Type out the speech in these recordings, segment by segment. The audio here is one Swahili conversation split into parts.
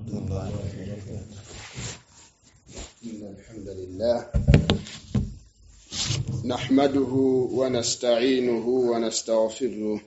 الله وبركاته إن الحمد لله نحمده ونستعينه ونستغفره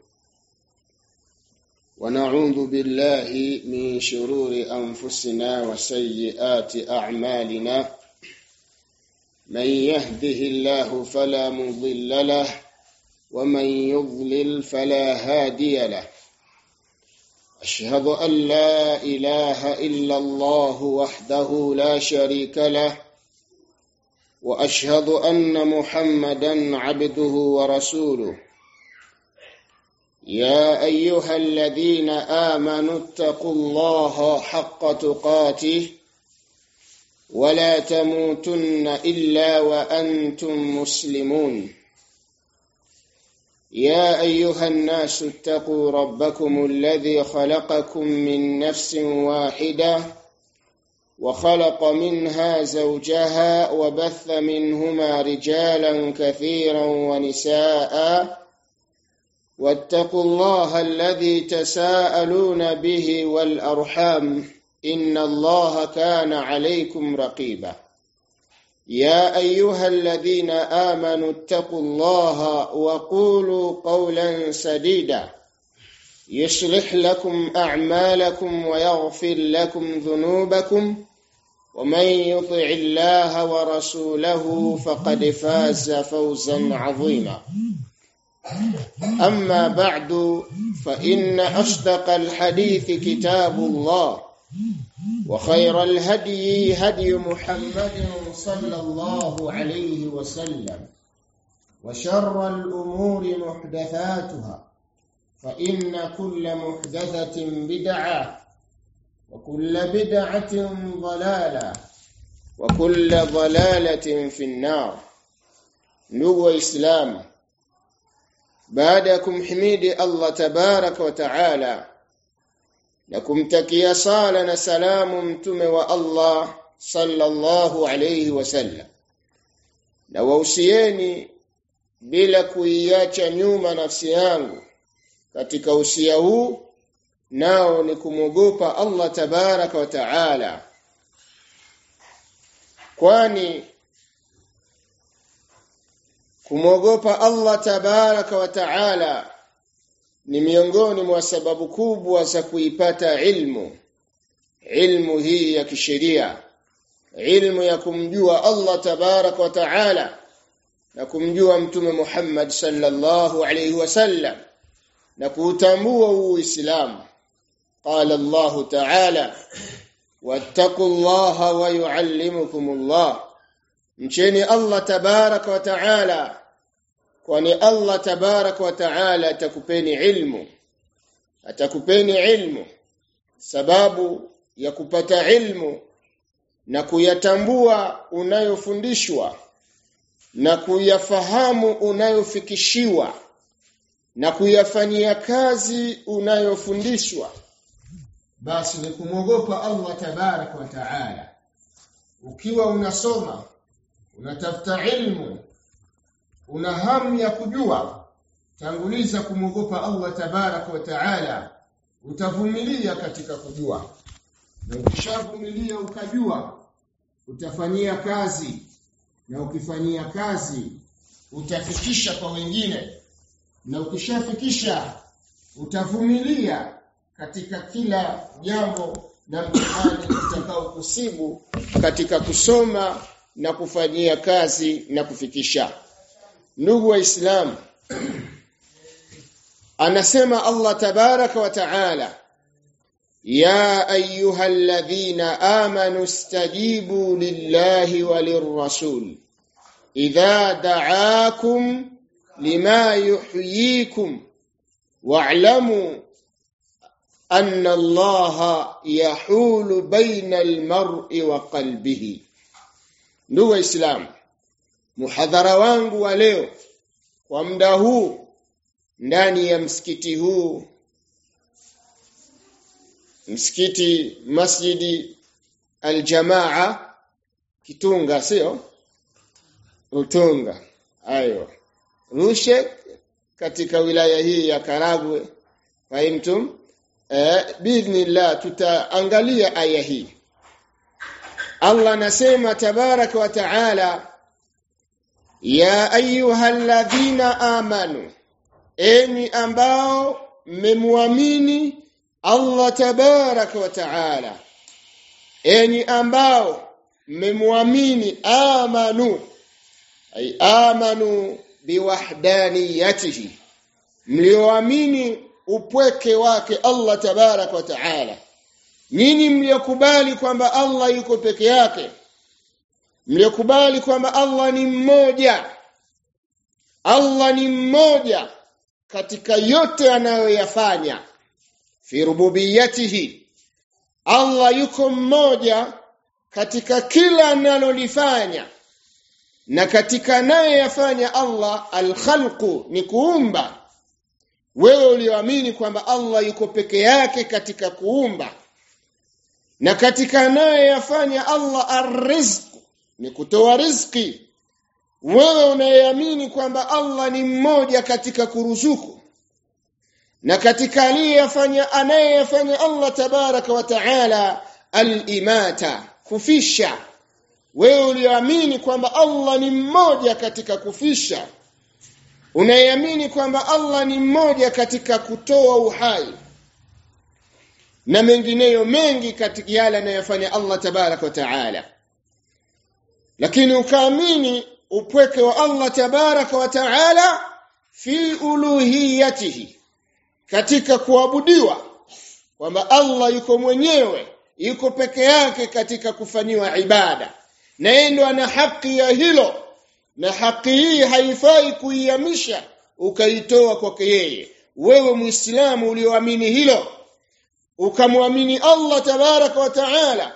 ونعوذ بالله من شرور أنفسنا وسيئات أعمالنا من يهده الله فلا مضل له ومن يضلل فلا هادي له أشهد أن لا إله إلا الله وحده لا شريك له وأشهد أن محمدا عبده ورسوله يا أيها الذين آمنوا اتقوا الله حق تقاته ولا تموتن إلا وأنتم مسلمون يا أيها الناس اتقوا ربكم الذي خلقكم من نفس واحدة وخلق منها زوجها وبث منهما رجالا كثيرا ونساء واتقوا الله الذي تساءلون به والأرحام إن الله كان عليكم رقيبا يا أيها الذين آمنوا اتقوا الله وقولوا قولا سديدا يصلح لكم أعمالكم ويغفر لكم ذنوبكم ومن يطع الله ورسوله فقد فاز فوزا عظيما أما بعد فإن أصدق الحديث كتاب الله وخير الهدي هدي محمد صلى الله عليه وسلم وشر الأمور محدثاتها فإن كل محدثة بدعة وكل بدعة ضلالة وكل ضلالة في النار نو إسلام بعدكم حميد الله تبارك وتعالى na kumtakia sala na salamu mtume wa Allah sallallahu alayhi wasallam na wausieni bila kuiacha nyuma nafsi yangu katika usia huu nao ni kumwogopa Allah tabaraka wa taala kwani kumwogopa Allah tabaraka wa taala ni miongoni mwa sababu kubwa za kuipata ilmu ilmu hii ya kisheria ilmu ya kumjua Allah tabarak wa taala na kumjua mtume Muhammad sallallahu alayhi wasallam na kuutambua uislamu qala Allah taala wattaqullaha wa yuallimukumullah mcheni Allah tabarak wa taala kwani Allah tabarak wa taala atakupeni ilmu atakupeni ilmu sababu ya kupata ilmu na kuyatambua unayofundishwa na kuyafahamu unayofikishiwa na kuyafanyia kazi unayofundishwa basi ni kumwogopa Allah tabarak wa taala ukiwa unasoma unatafuta ilmu una hamu ya kujua tanguliza kumwogopa Allah tabarak wa taala utavumilia katika kujua na ukishavumilia ukajua utafanyia kazi na ukifanyia kazi utafikisha kwa wengine na ukishafikisha utavumilia katika kila jambo na mtihani utakao kusibu katika kusoma na kufanyia kazi na kufikisha ndugu waislamu anasema Allah tabaraka wa taala ya ayuha alladhina amanu istajibu lillahi walirrasul idha da'akum lima yuhyikum wa'lamu anna allaha yahulu baina almar'i wa qalbihi ndugu waislamu muhadhara wangu wa leo kwa muda huu ndani ya msikiti huu msikiti masjidi aljamaa kitunga sio utunga ayo rushe katika wilaya hii ya Karagwe fahimtum eh, biidhnillah tutaangalia aya hii Allah anasema tabaraka wa taala ya ayyuhalladhina amanu enyi ambao mmemwamini Allah tabaraka wa taala enyi ambao mmemwamini amanu ay amanu biwahdaniyatihi mlioamini upweke wake Allah tabarak wa taala nyinyi mliokubali kwamba Allah yuko peke yake mliokubali kwamba Allah ni mmoja Allah ni mmoja katika yote anayoyafanya fi rububiyatihi Allah yuko mmoja katika kila analolifanya na katika anayoyafanya Allah alkhalqu ni kuumba wewe ulioamini kwamba Allah yuko peke yake katika kuumba na katika anayoyafanya Allah arrizq ni kutoa riziki wewe unayeamini kwamba Allah ni mmoja katika kuruzuku na katika aliyefanya anayefanya Allah tabaraka wa taala al-imata kufisha wewe ulioamini kwamba Allah ni mmoja katika kufisha unayeamini kwamba Allah ni mmoja katika kutoa uhai na mengineyo mengi katika yale anayofanya Allah tabaraka wa taala lakini ukaamini upweke wa Allah tabaraka wa taala fi uluhiyatihi katika kuabudiwa kwamba Allah yuko mwenyewe yuko peke yake katika kufanyiwa ibada na yeye ndo ana haki ya hilo na haki hii haifai kuihamisha ukaitoa kwake yeye wewe muislamu ulioamini hilo ukamwamini Allah tabaraka wa taala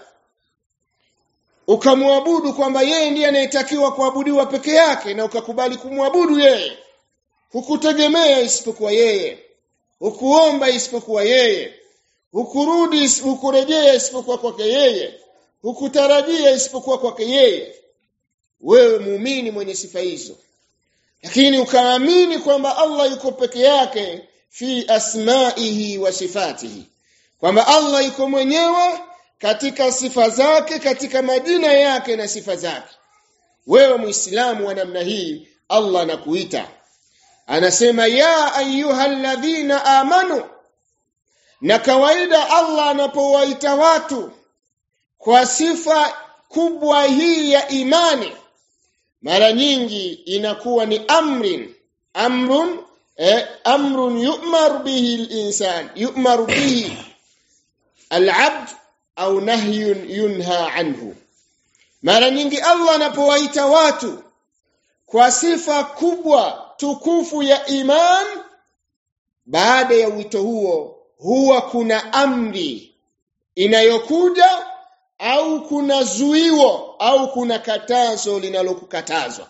ukamwabudu kwamba yeye ndiye anayetakiwa kuabudiwa peke yake na ukakubali kumwabudu yeye hukutegemea isipokuwa yeye hukuomba isipokuwa yeye hukurudi hukurejea isipokuwa kwake yeye hukutarajia isipokuwa kwake yeye wewe muumini mwenye sifa hizo lakini ukaamini kwamba Allah yuko peke yake fi asma'ihi wa sifatihi kwamba Allah yuko mwenyewe katika sifa zake katika majina yake na sifa zake wewe muislamu wa namna hii Allah anakuita anasema ya ayyuhalladhina amanu na kawaida Allah anapowaita watu kwa sifa kubwa hii ya imani mara nyingi inakuwa ni amrin amrun eh, amrun yu'maru bihi al-insan yu'maru bihi al-'abd au nahyun yunha anhu mara nyingi Allah anapowaita watu kwa sifa kubwa tukufu ya iman baada ya wito huo huwa kuna amri inayokuja au kuna zuiwo au kuna katazo linalokukatazwa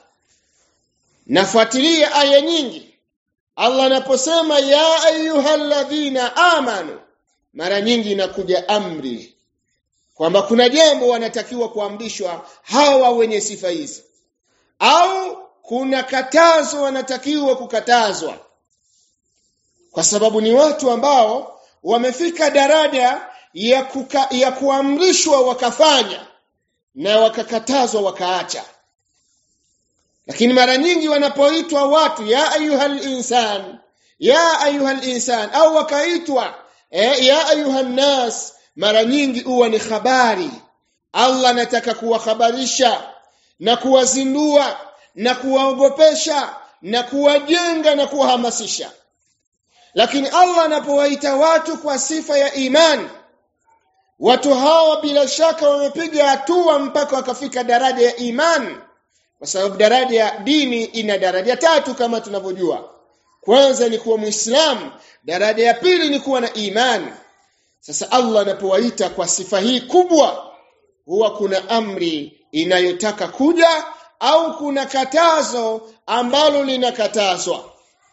nafuatilia aya nyingi Allah anaposema ya ayyuhalladhina amanu mara nyingi inakuja amri kwamba kuna jambo wanatakiwa kuamrishwa hawa wenye sifa hizi au kuna katazo wanatakiwa kukatazwa kwa sababu ni watu ambao wamefika daraja ya, kuka, ya kuamrishwa wakafanya na wakakatazwa wakaacha lakini mara nyingi wanapoitwa watu ya ayuhal insan ya ayuhal insan au wakaitwa eh, ya ayuhan nas mara nyingi huwa ni habari Allah anataka kuwahabarisha na kuwazindua na kuwaogopesha na kuwajenga na kuwahamasisha lakini Allah anapowaita watu kwa sifa ya imani watu hawa bila shaka wamepiga hatua mpaka wakafika daraja ya imani kwa sababu daraja ya dini ina daraja tatu kama tunavyojua kwanza ni kuwa muislamu daraja ya pili ni kuwa na imani sasa Allah anapowaita kwa sifa hii kubwa huwa kuna amri inayotaka kuja au kuna katazo ambalo linakatazwa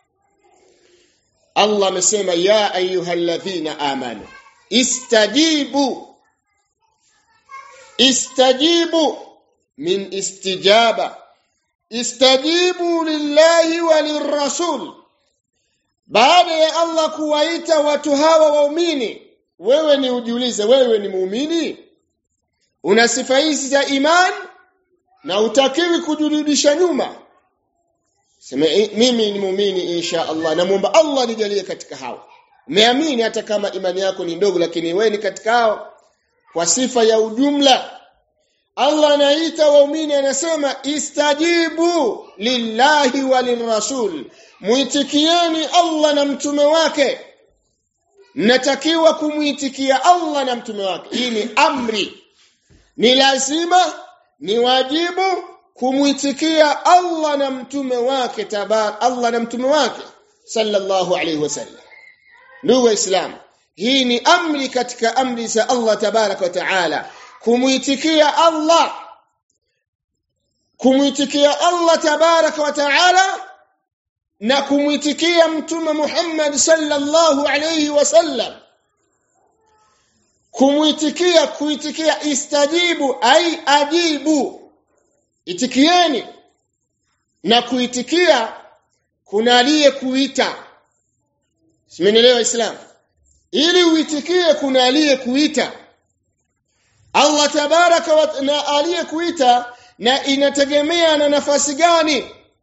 Allah amesema ya ayyuhalladhina amanu istajibu istajibu min istijaba istajibu lillahi walirrasul baada ya Allah kuwaita watu hawa waumini wewe ni ujiulize wewe ni muumini una sifa hizi za iman na utakiwi kujirudisha nyuma sema mimi ni muumini insha Allah namuomba Allah nijalie katika hao umeamini hata kama imani yako ni ndogo lakini wewe ni katika hao kwa sifa ya ujumla Allah anaita waumini anasema istajibu lillahi walirrasul muitikieni Allah na mtume wake mnatakiwa kumuitikia Allah na mtume wake hii ni amri ni lazima ni wajibu kumuitikia Allah na mtume wake tabar Allah na mtume wake sallallahu alaihi wasallam ndugu waislamu hii ni amri katika amri za Allah tabarak wa taala kumuitikia Allah kumuitikia Allah tabarak wa taala na kumuitikia mtume Muhammad sallallahu alayhi wasallam kumuitikia kuitikia istajibu ai ajibu itikieni na kuitikia kuna aliyekuita simenielewa islam ili uitikie kuna aliyekuita Allah tabaraka wa na aliyekuita na inategemea na nafasi gani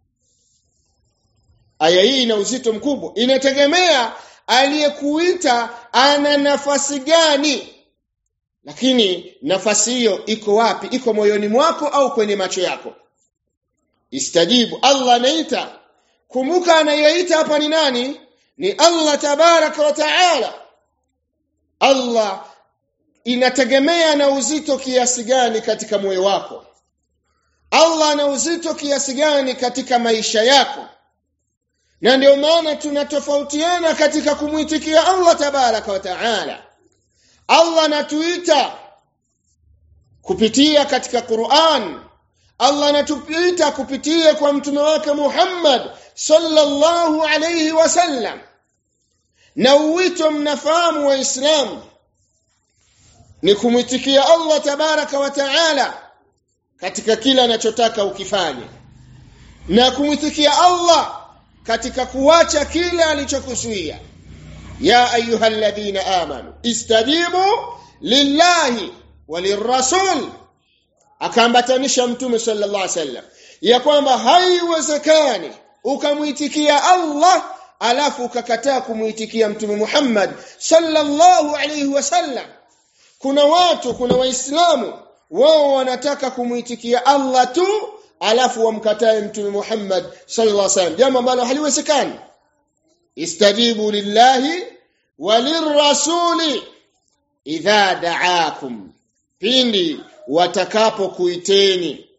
aya hii ina uzito mkubwa inategemea aliyekuita ana nafasi gani lakini nafasi hiyo iko wapi iko moyoni mwako au kwenye macho yako istajibu Allah anaita kumbuka anayeita hapa ni nani ni Allah tabaraka wa taala Allah inategemea na uzito kiasi gani katika moyo wako Allah ana uzito kiasi gani katika maisha yako na ndio maana tunatofautiana katika kumwitikia Allah tabaraka wa taala Allah anatuita kupitia katika Qur'an Allah anatuita kupitia kwa mtume wake Muhammad sallallahu alayhi wasallam na uwito mnafahamu waislamu ni kumwitikia Allah tabaraka wa taala katika kila anachotaka ukifanye na kumwitikia Allah katika kuacha kile alichokusuia ya ayyuhalladhina amanu istajibu lillahi walirrasul akaambatanisha mtume sallallahu alaihi wasallam ya kwamba haiwezekani ukamwitikia Allah alafu ukakataa kumwitikia mtume Muhammad sallallahu alaihi wasallam kuna watu kuna waislamu wao wanataka kumwitikia Allah tu alafu wamkatae mtume Muhammad sallallahu alaihi wasallam jambo ambalo haliwezekani istajibu lillahi walirrasuli idha da'akum pindi watakapokuiteni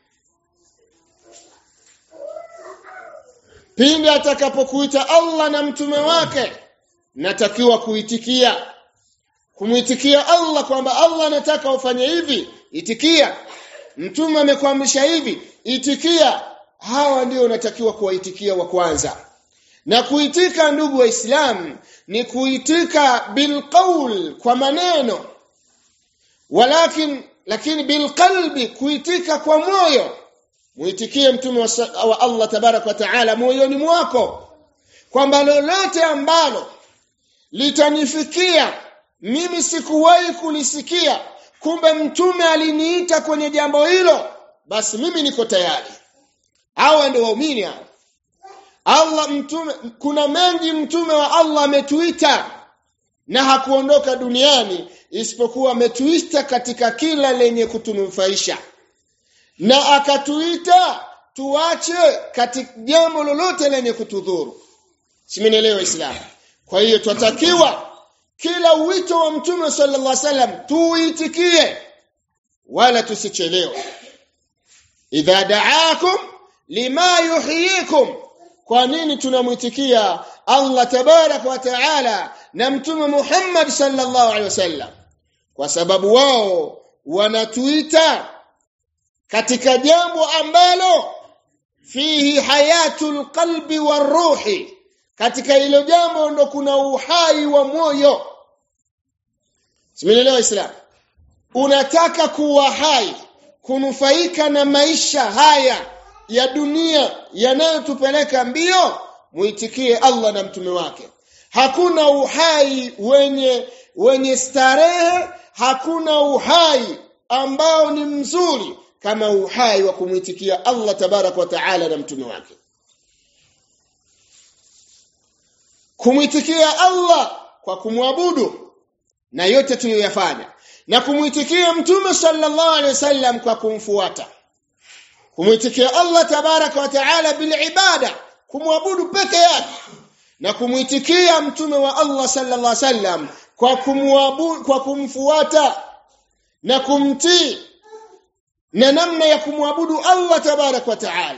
pindi atakapokuita Allah na mtume wake natakiwa kuitikia kumwitikia Allah kwamba Allah anataka ufanye hivi itikia mtume amekuamrisha hivi itikia hawa ndio unatakiwa kuwaitikia wa kwanza na kuitika ndugu waislamu ni kuitika bilqaul kwa maneno walakin lakini bilqalbi kuitika kwa moyo muitikie mtume wa, wa Allah tabarak wa taala moyoni mwako kwamba lolote ambalo litanifikia mimi sikuwahi kulisikia kumbe mtume aliniita kwenye jambo hilo basi mimi niko tayari hawa ndio waumini hao Allah mtume kuna mengi mtume wa Allah ametuita na hakuondoka duniani isipokuwa ametuita katika kila lenye kutunufaisha na akatuita tuache katika jambo lolote lenye kutudhuru simenielewa Islam kwa hiyo twatakiwa kila wito wa mtume sallallahu alaihi wasallam tuitikie wala tusichelewe idha da'akum lima yuhyikum kwa nini tunamwitikia Allah tabarak wa taala na mtume Muhammad sallallahu alaihi wasallam kwa sababu wao wanatuita katika jambo ambalo fihi hayatul qalbi waruhi katika hilo jambo ndo kuna uhai wa moyo Simenielewa Islam unataka kuwa hai kunufaika na maisha haya ya dunia yanayotupeleka mbio muitikie Allah na mtume wake hakuna uhai wenye wenye starehe hakuna uhai ambao ni mzuri kama uhai wa kumwitikia Allah tabarak wa taala na mtume wake kumwitikia Allah kwa kumwabudu na yote tuliyoyafanya na kumwitikia mtume sallallahu alaihi wasallam kwa kumfuata kumwitikia Allah tabaraka wa taala bil ibada kumwabudu peke yake na kumwitikia mtume wa Allah sallallahu alaihi wasallam kwa kumwabudu kwa kumfuata na kumtii na namna ya kumwabudu Allah tabaraka wa taala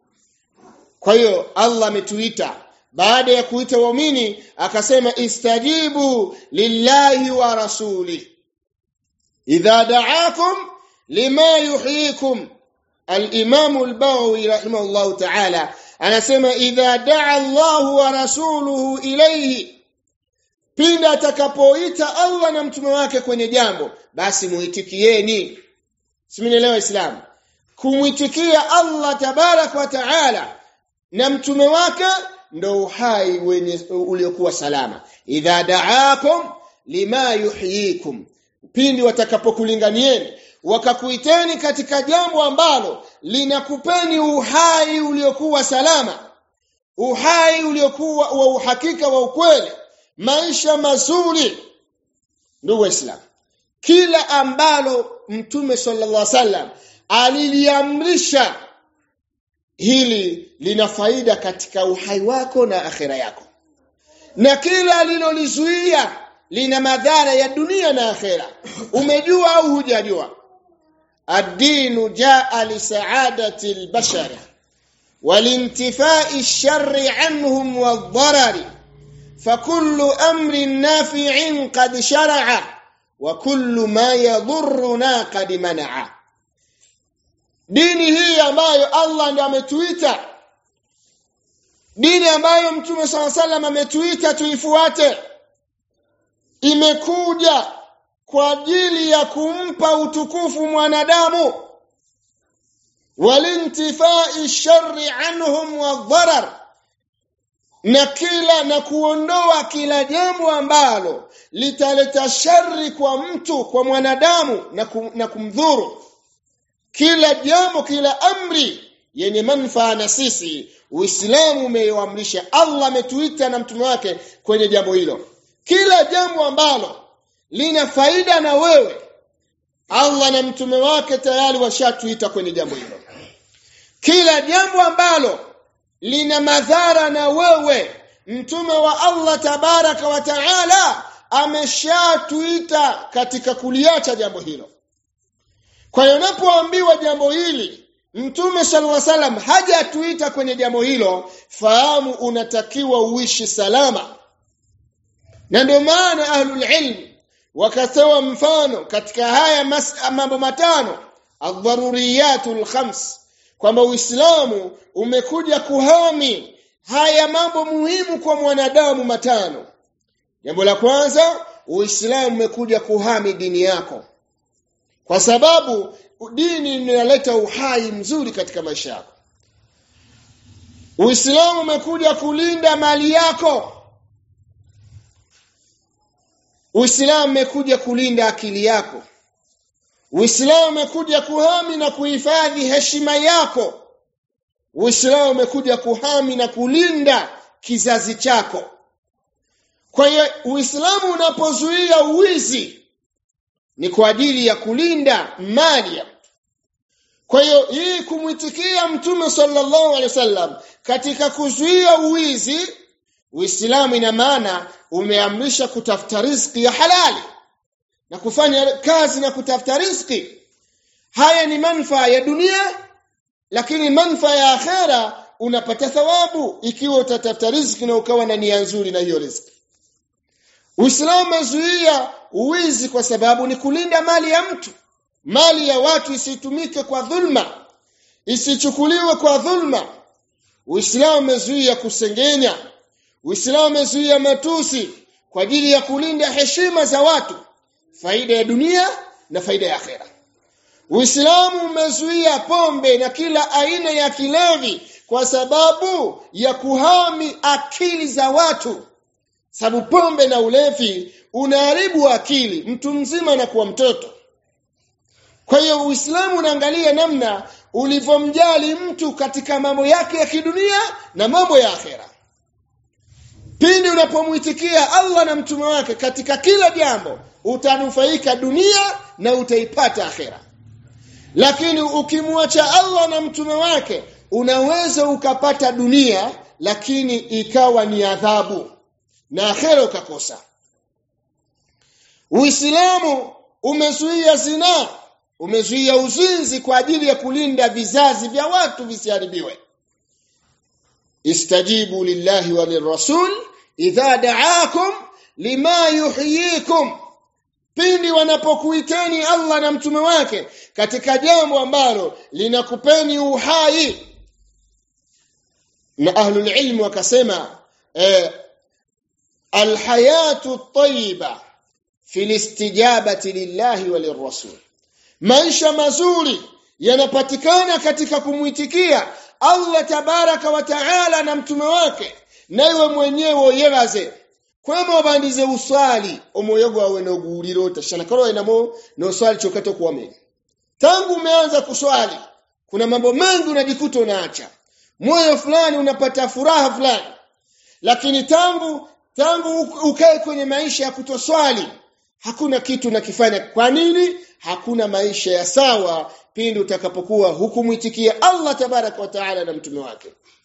kwa hiyo Allah ametuita baada ya kuita waumini akasema istajibu lillahi wa rasuli idha da'akum lima yuhyikum al-imam al-bawi rahimahullah ta'ala anasema idha da'a Allah wa rasuluhu ilayhi pinda atakapoita Allah na mtume wake kwenye jambo basi muitikieni simenielewa islam kumwitikia Allah tabarak wa taala na mtume wake ndo uhai wenye uliokuwa salama idha da'akum lima yuhyikum pindi watakapokulinganieni wakakuiteni katika jambo ambalo linakupeni uhai uliokuwa salama uhai uliokuwa wa uhakika wa ukweli maisha mazuri ndugu waislamu kila ambalo mtume sallallahu alaihi wasallam aliliamrisha hili lina faida katika uhai wako na akhira yako na kila alilolizuia lina madhara ya dunia na akhira umejua au hujajua ad-dinu jaa li sa'adati al-bashar walintifai ash-sharri anhum wad-darari فكل أمر نافع قد شرع وكل ما يضرنا قد منع dini hii ambayo Allah ndiye ametuita dini ambayo mtume sala salam ametuita tuifuate imekuja kwa ajili ya kumpa utukufu mwanadamu walintifai sharri anhum wadharar na kila na kuondoa kila jambo ambalo litaleta shari kwa mtu kwa mwanadamu na, kum, na kumdhuru kila jambo kila amri yenye manufaa na sisi Uislamu umeiamrisha Allah ametuita na mtume wake kwenye jambo hilo kila jambo ambalo lina faida na wewe Allah na mtume wake tayari washatuita kwenye jambo hilo kila jambo ambalo lina madhara na wewe mtume wa Allah tabaraka wa taala ameshatuita katika kuliacha jambo hilo kwa hiyo unapoambiwa jambo hili mtume sallallahu alaihi wasallam hajatuita kwenye jambo hilo fahamu unatakiwa uishi salama na ndio maana ahlul ilm wakatoa mfano katika haya mambo matano adharuriyatul khams kwamba Uislamu umekuja kuhami haya mambo muhimu kwa mwanadamu matano. Jambo la kwanza, Uislamu umekuja kuhami dini yako. Kwa sababu dini inaleta uhai mzuri katika maisha yako. Uislamu umekuja kulinda mali yako. Uislamu umekuja kulinda akili yako. Uislamu umekuja kuhami na kuhifadhi heshima yako. Uislamu umekuja kuhami na kulinda kizazi chako. Kwa hiyo Uislamu unapozuia uwizi ni kwa ajili ya kulinda mali ya mtu. Kwa hiyo hii kumwitikia Mtume sallallahu alaihi wasallam katika kuzuia uwizi, Uislamu ina maana umeamrisha kutafuta riziki ya halali na kufanya kazi na kutafuta riziki. Haya ni manufaa ya dunia, lakini manufaa ya akhera unapata thawabu ikiwa utatafuta riziki na ukawa na nia nzuri na hiyo riziki. Uislamu umezuia uwizi kwa sababu ni kulinda mali ya mtu. Mali ya watu isitumike kwa dhulma, isichukuliwe kwa dhulma. Uislamu umezuia kusengenya. Uislamu umezuia matusi kwa ajili ya kulinda heshima za watu, faida ya dunia na faida ya akhera. Uislamu umezuia pombe na kila aina ya kilevi kwa sababu ya kuhami akili za watu sababu pombe na ulevi unaharibu akili mtu mzima na kuwa mtoto kwa hiyo uislamu unaangalia namna ulivyomjali mtu katika mambo yake ya kidunia na mambo ya akhera pindi unapomwitikia allah na mtume wake katika kila jambo utanufaika dunia na utaipata akhera lakini ukimwacha allah na mtume wake unaweza ukapata dunia lakini ikawa ni adhabu na akhera ukakosa uislamu umezuia zinaa umezuia uzinzi kwa ajili ya kulinda vizazi vya watu visiharibiwe istajibu lillahi wa lirrasul idha da'akum lima yuhyikum pindi wanapokuiteni Allah na mtume wake katika jambo ambalo linakupeni uhai na ahlul ilm wakasema eh, alhayatu at-tayyiba fi listijabati lillahi wa lirrasul maisha mazuri yanapatikana katika kumwitikia Allah tabaraka wa taala na mtume wake naiwe mwenyewe oyeraze kwema obandize uswali omwoyo gwawe noguwulira otashana kale olinamo noswali kyokka tokuwamenya tangu umeanza kuswali kuna mambo mengi unajikuta unaacha moyo fulani unapata furaha fulani lakini tangu tangu ukae kwenye maisha ya kutoswali hakuna kitu unakifanya kwa nini hakuna maisha ya sawa pindi utakapokuwa hukumwitikia Allah tabaraka wa taala na mtume wake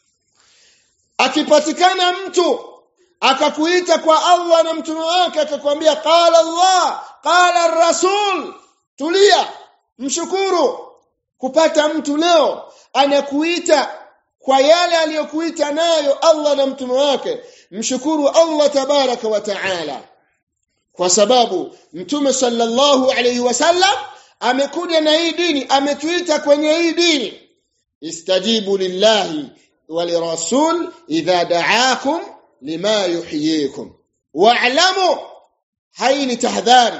akipatikana mtu akakuita kwa Allah na mtume wake akakwambia qala Allah qala rasul tulia mshukuru kupata mtu leo anakuita kwa yale aliyokuita nayo Allah na mtume wake mshukuru Allah tabaraka wa taala kwa sababu mtume sallallahu alayhi wasallam amekuja na hii dini ametuita kwenye hii dini istajibu lillahi walirasul idha da'akum lima yuhyikum wa'lamu hai ni tahdhari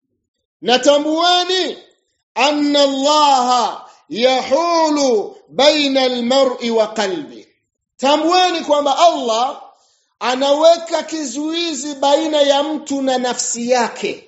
natambuani anna allaha yahulu baina almar'i wa qalbi tambuani kwamba allah anaweka kizuizi baina ya mtu na nafsi yake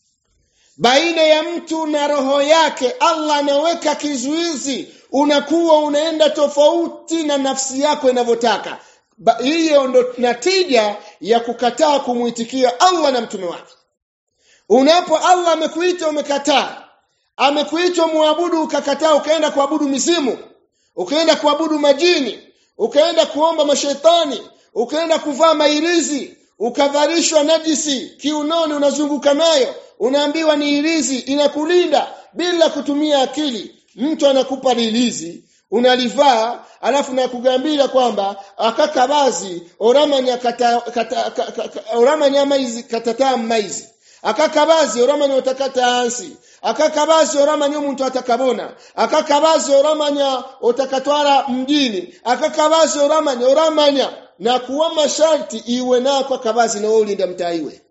baina ya mtu na roho yake Allah anaweka kizuizi unakuwa unaenda tofauti na nafsi yako inavyotaka hiyo ndo natija ya kukataa kumwitikia Allah na mtume wake unapo Allah amekuita umekataa amekuita muabudu ukakataa ukaenda kuabudu mizimu ukaenda kuabudu majini ukaenda kuomba mashetani ukaenda kuvaa mailizi ukavalishwa najisi kiunoni unazunguka nayo unaambiwa ni ilizi inakulinda bila kutumia akili mtu anakupa lilizi unalivaa alafu nakugambira kwamba akakabazi oramanya kata, kata, kata, kata, oramanya maizi katata maizi akakabazi oramanya otakata hansi akakabazi oramanya omuntu atakabona akakabazi oramanya otakatwara mjini akakabazi oramanya oramanya na kuwa masharti iwe nako akabazi na wewe ulinda mtaiwe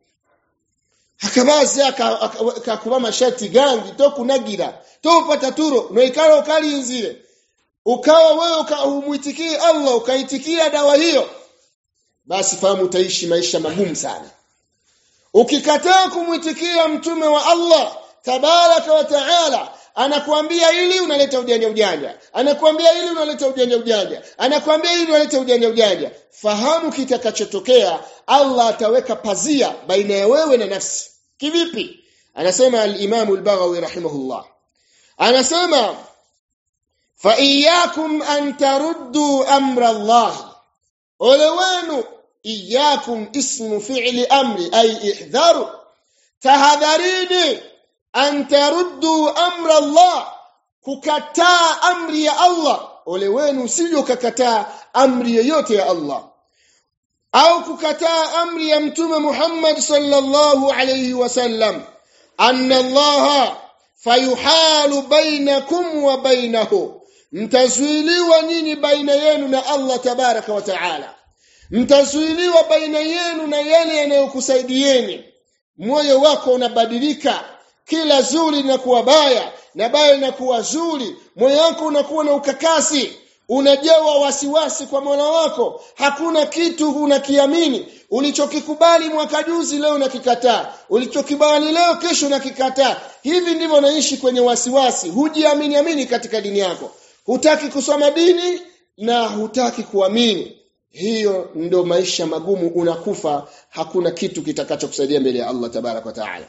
akabazi akakuba masharti gangi to kunagira to upata turo no ikala ukalinzire ukawa wewe umuitikie Allah ukaitikia dawa hiyo basi fahamu utaishi maisha magumu sana ukikataa kumwitikia mtume wa Allah tabaraka wa taala anakuambia ili unaleta ujanja ujanja anakuambia ili unaleta ujanja ujanja anakuambia ili unaleta ujanja ujanja fahamu kitakachotokea Allah ataweka pazia baina ya wewe na nafsi kivipi anasema al-Imam al-Baghawi rahimahullah anasema fa iyyakum an taruddu amra Allah ole wenu iyyakum ismu fi'li amri ay ihdharu tahadharini an taruddu amra Allah kukataa amri ya Allah ole wenu usije ukakataa amri yoyote ya Allah au kukataa amri ya mtume Muhammad sallallahu alayhi wasallam anna Allah fayuhalu bainakum wa bainahu mtazuiliwa nyinyi baina yenu na Allah tabaraka wa taala mtazuiliwa baina yenu na yale yanayokusaidieni moyo wako unabadilika kila zuri linakuwa baya na baya linakuwa zuri moyo wako unakuwa na ukakasi unajawa wasiwasi kwa Mola wako hakuna kitu unakiamini ulichokikubali mwaka juzi leo unakikataa ulichokibali leo kesho unakikataa hivi ndivyo unaishi kwenye wasiwasi hujiamini amini katika dini yako hutaki kusoma dini na hutaki kuamini hiyo ndo maisha magumu unakufa hakuna kitu kitakachokusaidia mbele ya Allah tabarak wa taala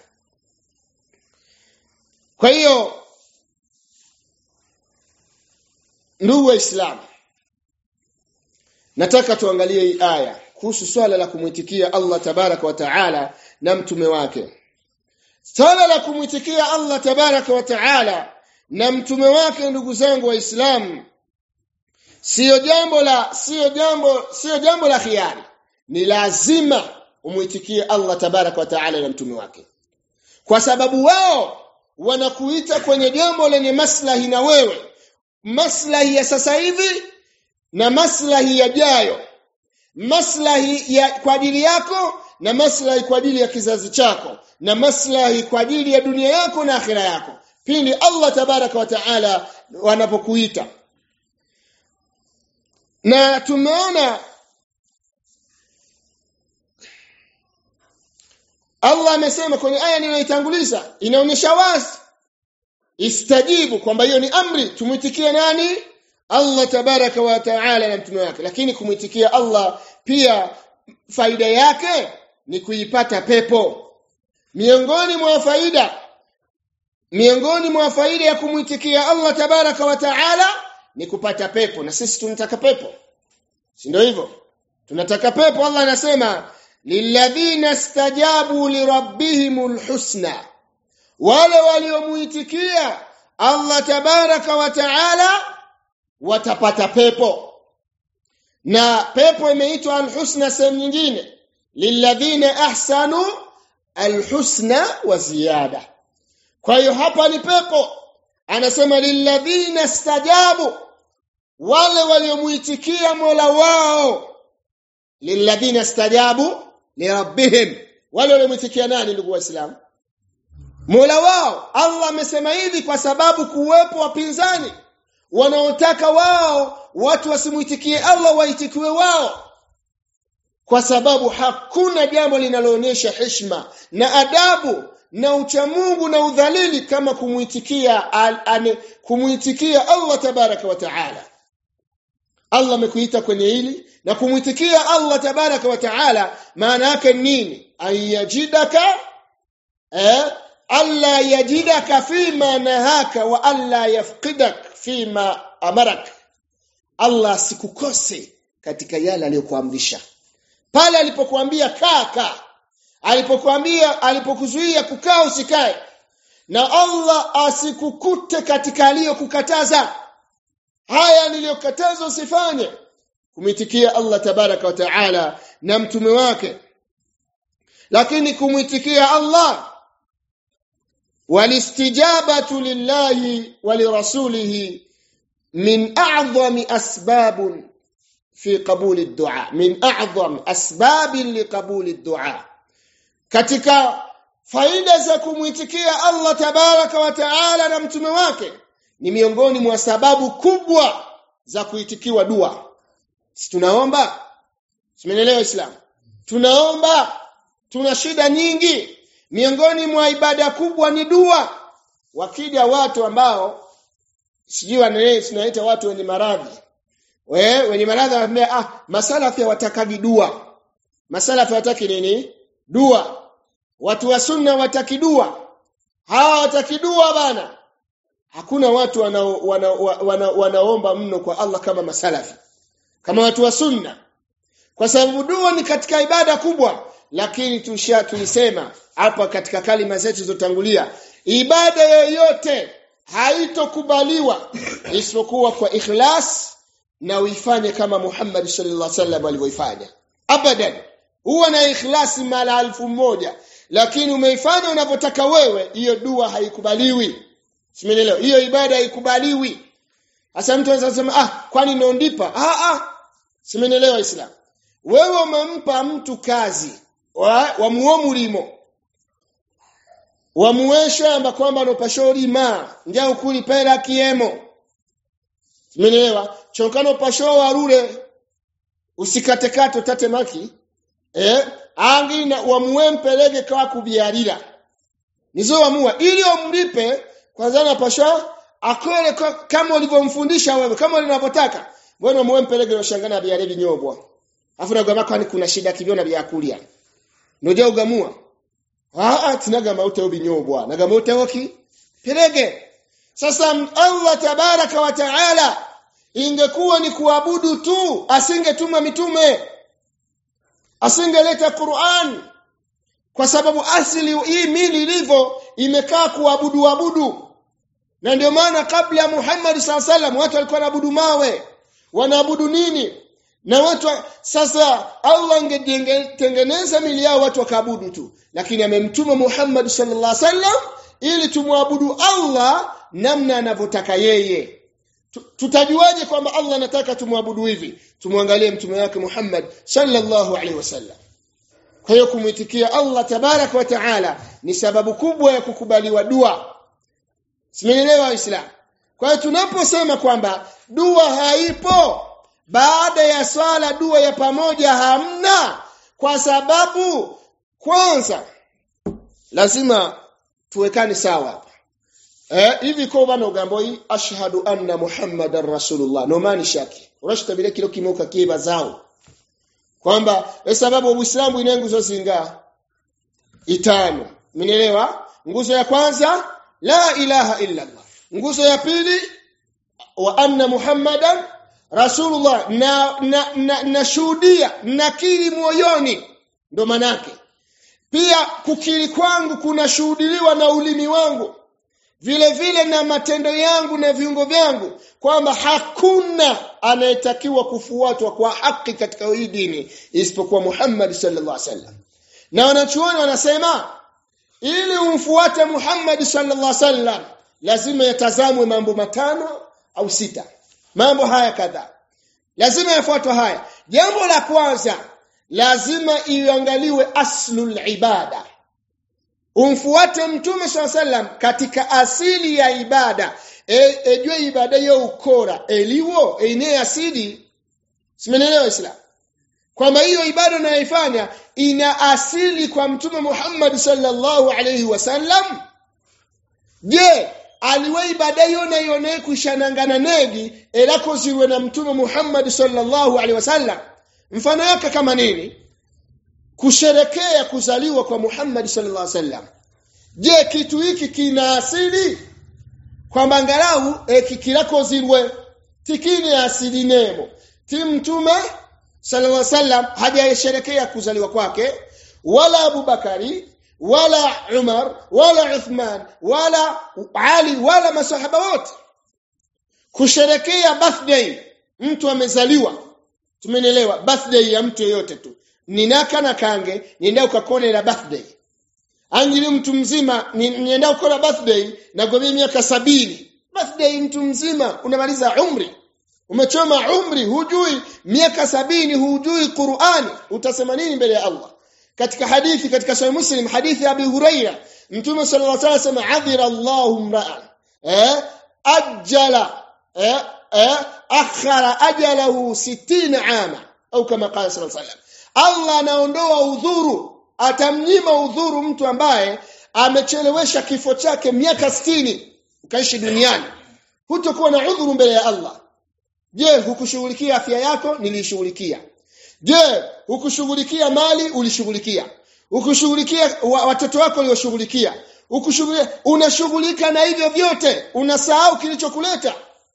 kwa hiyo ndugu waislamu nataka tuangalie hii aya kuhusu swala la kumwitikia Allah tabaraka wa taala na mtume wake swala la kumwitikia Allah tabaraka wa taala na mtume wake ndugu zangu waislamu sio jambo la sio jambo sio jambo la khiari ni lazima umwitikie Allah tabaraka wa taala na mtume wake kwa sababu wao wanakuita kwenye jambo lenye maslahi na wewe maslahi ya sasa hivi na maslahi yajayo maslahi ya kwa ajili yako na maslahi kwa ajili ya kizazi chako na maslahi kwa ajili ya dunia yako na akhira yako pindi Allah tabaraka wa taala wanapokuita na tumeona Allah amesema kwenye aya niliyoitanguliza inaonyesha wazi istajibu kwamba hiyo ni amri tumwitikie nani Allah tabaraka wa taala na mtume wake lakini kumwitikia Allah pia faida yake ni kuipata pepo miongoni mwa faida miongoni mwa faida ya kumwitikia Allah tabaraka wa taala ni kupata pepo na sisi tunataka pepo si ndio hivyo tunataka pepo Allah anasema lilladhina stajabu lirabbihimul husna wale waliomuitikia Allah tabaraka wa taala watapata pepo na pepo imeitwa alhusna sehemu nyingine lilladhina ahsanu alhusna wa ziyada kwa hiyo hapa ni pepo anasema lilladhina stajabu wale waliomuitikia Mola wao lilladhina stajabu lirabbihim wale waliomuitikia nani ndugu waislamu Mola wao Allah amesema hivi kwa sababu kuwepo wapinzani wanaotaka wao watu wasimuitikie Allah waitikiwe wao kwa sababu hakuna jambo linaloonyesha heshima na adabu na uchamungu na udhalili kama kumuitikia al, kumuitikia Allah tabaraka wa taala Allah amekuita kwenye hili na kumuitikia Allah tabaraka wa taala maana yake nini ayajidaka eh alla yajidaka fima nahaka wa alla yafqidak fima amarak Allah sikukose katika yale aliyokuamrisha pale alipokuambia kaa kaa alipokuambia alipokuzuia kukaa usikae na Allah asikukute katika aliyokukataza haya niliyokataza usifanye kumwitikia Allah tabaraka wa taala na mtume wake lakini kumwitikia Allah walistijabatu lillahi walirasulihi min a'zami asbab fi qabuli ad-du'a min a'zam asbab liqabuli ad-du'a katika faida za kumwitikia Allah tabaraka wa taala na mtume wake ni miongoni mwa sababu kubwa za kuitikiwa dua si tunaomba simenelewa islam tunaomba tuna shida nyingi miongoni mwa ibada kubwa ni dua wakija watu ambao sijui wanaelewa tunaita watu wenye maradhi we wenye maradhi wanambia ah masalafi watakagi dua masalafi wataki nini dua watu wa sunna wataki dua hawa wataki dua bana hakuna watu wanao wana, wana, wanaomba mno kwa Allah kama masalafi kama watu wa sunna kwa sababu dua ni katika ibada kubwa lakini tusha tulisema hapa katika kalima zetu zilizotangulia ibada yoyote haitokubaliwa isipokuwa kwa ikhlas na uifanye kama Muhammad sallallahu alaihi wasallam alivyoifanya abadan huwa na ikhlasi mara alfu moja lakini umeifanya unavyotaka wewe hiyo dua haikubaliwi Simenelewa. Hiyo ibada haikubaliwi. Sasa mtu anaweza kusema ah kwani naondipa? Ah ah. Simenelewa Islam. Wewe umempa mtu kazi wa, wa muomulimo. Wamuwesha amba kwamba no pashori ma njya ukuli pera kiemo. Umeelewa? Chonkano pasho warure usikatekate utate maki eh angi na wamuempelege kwa kubiarira nizo wamua ili omlipe kwanza na pasha akole kwa- kama ulivyomfundisha wewe kama ulivyotaka mbona muempelege ushangana biare binyobwa afu nagamba kwani kuna shida kivyona vya kulia noja ugamua ah tinaga mauta ubinyobwa naga mauta waki pelege sasa Allah tabaraka wa taala ingekuwa ni kuabudu tu asingetuma mitume asingeleta Qur'an kwa sababu asili hii mili ilivyo imekaa kuabudu abudu na ndio maana kabla ya Muhammad SAW watu walikuwa wanaabudu mawe wanaabudu nini na watu wa- sasa Allah angetengeneza mili yao watu wakaabudu tu lakini amemtuma Muhammad sallallahu alaihi wasallam ili tumwabudu Allah namna anavyotaka yeye Tu- tutajuaje kwamba Allah anataka tumwabudu hivi tumwangalie mtume wake Muhammad sallallahu alaihi wasallam kwa hiyo kumwitikia Allah tabarak wa taala ni sababu kubwa ya kukubaliwa dua Simeelewa Waislamu kwa hiyo tunaposema kwamba dua haipo baada ya swala dua ya pamoja hamna kwa sababu kwanza lazima tuwekane sawa hapa eh hivi ko bana ugambo hii ashhadu anna muhammadar rasulullah no mani shaki urashita bile kilo kimoka kiba zao kwamba kwa sababu uislamu ina nguzo zinga itano mnielewa nguzo ya kwanza la ilaha illa allah nguzo ya pili wa anna muhammadan rasulullah na na, na, na shuhudia nakiri moyoni ndo manake pia kukiri kwangu kunashuhudiliwa na ulimi wangu vile vile na matendo yangu na viungo vyangu kwamba hakuna anayetakiwa kufuatwa kwa haki katika hii dini isipokuwa Muhammad sallallahu alaihi wasallam na wanachuoni wanasema ili umfuate Muhammad sallallahu alaihi wasallam lazima yatazamwe mambo matano au sita mambo haya kadhaa lazima yafuatwe haya jambo la kwanza lazima iangaliwe aslul ibada umfuate mtume swalla sallam katika asili ya ibada e, ejue ibada yo ukora eliwo ine asili simenelewa islam kwamba hiyo ibada unayoifanya ina asili kwa mtume Muhammad sallallahu alayhi wasallam je aliwe ibada hiyo nayo naye kushanangana negi elako ziwe na mtume Muhammad sallallahu alaihi wasallam mfano yake kama nini kusherekea kuzaliwa kwa Muhammad sallallahu alaihi wasallam je kitu hiki kina asili kwamba angalau e, kikilako zilwe tikini asili nemo ti mtume sallallahu alaihi wasallam hajasherekea kuzaliwa kwake wala Abubakari wala Umar wala Uthman wala Ali wala masahaba wote kusherekea birthday mtu amezaliwa tumenielewa birthday ya mtu yeyote tu ninaka na kange nienda ukakone la birthday angili mtu mzima ni- nienda ukona birthday na gomea miaka sabini birthday mtu mzima unamaliza umri umechoma umri hujui miaka sabini hujui Qur'ani utasema nini mbele ya Allah katika hadithi katika sahih Muslim hadithi ya Abi Huraira Mtume sallallahu alaihi wasallam asema adhira Allahu mra'an eh ajala eh eh akhara ajalahu 60 ama au kama qala sallallahu alaihi wasallam Allah anaondoa udhuru atamnyima udhuru mtu ambaye amechelewesha kifo chake miaka 60 ukaishi duniani hutokuwa na udhuru mbele ya Allah Je, hukushughulikia afya yako? Nilishughulikia. Je, hukushughulikia mali? Ulishughulikia. Ukushughulikia wa, watoto wako ulioshughulikia. Ukushughulikia unashughulika na hivyo vyote, unasahau kilichokuleta.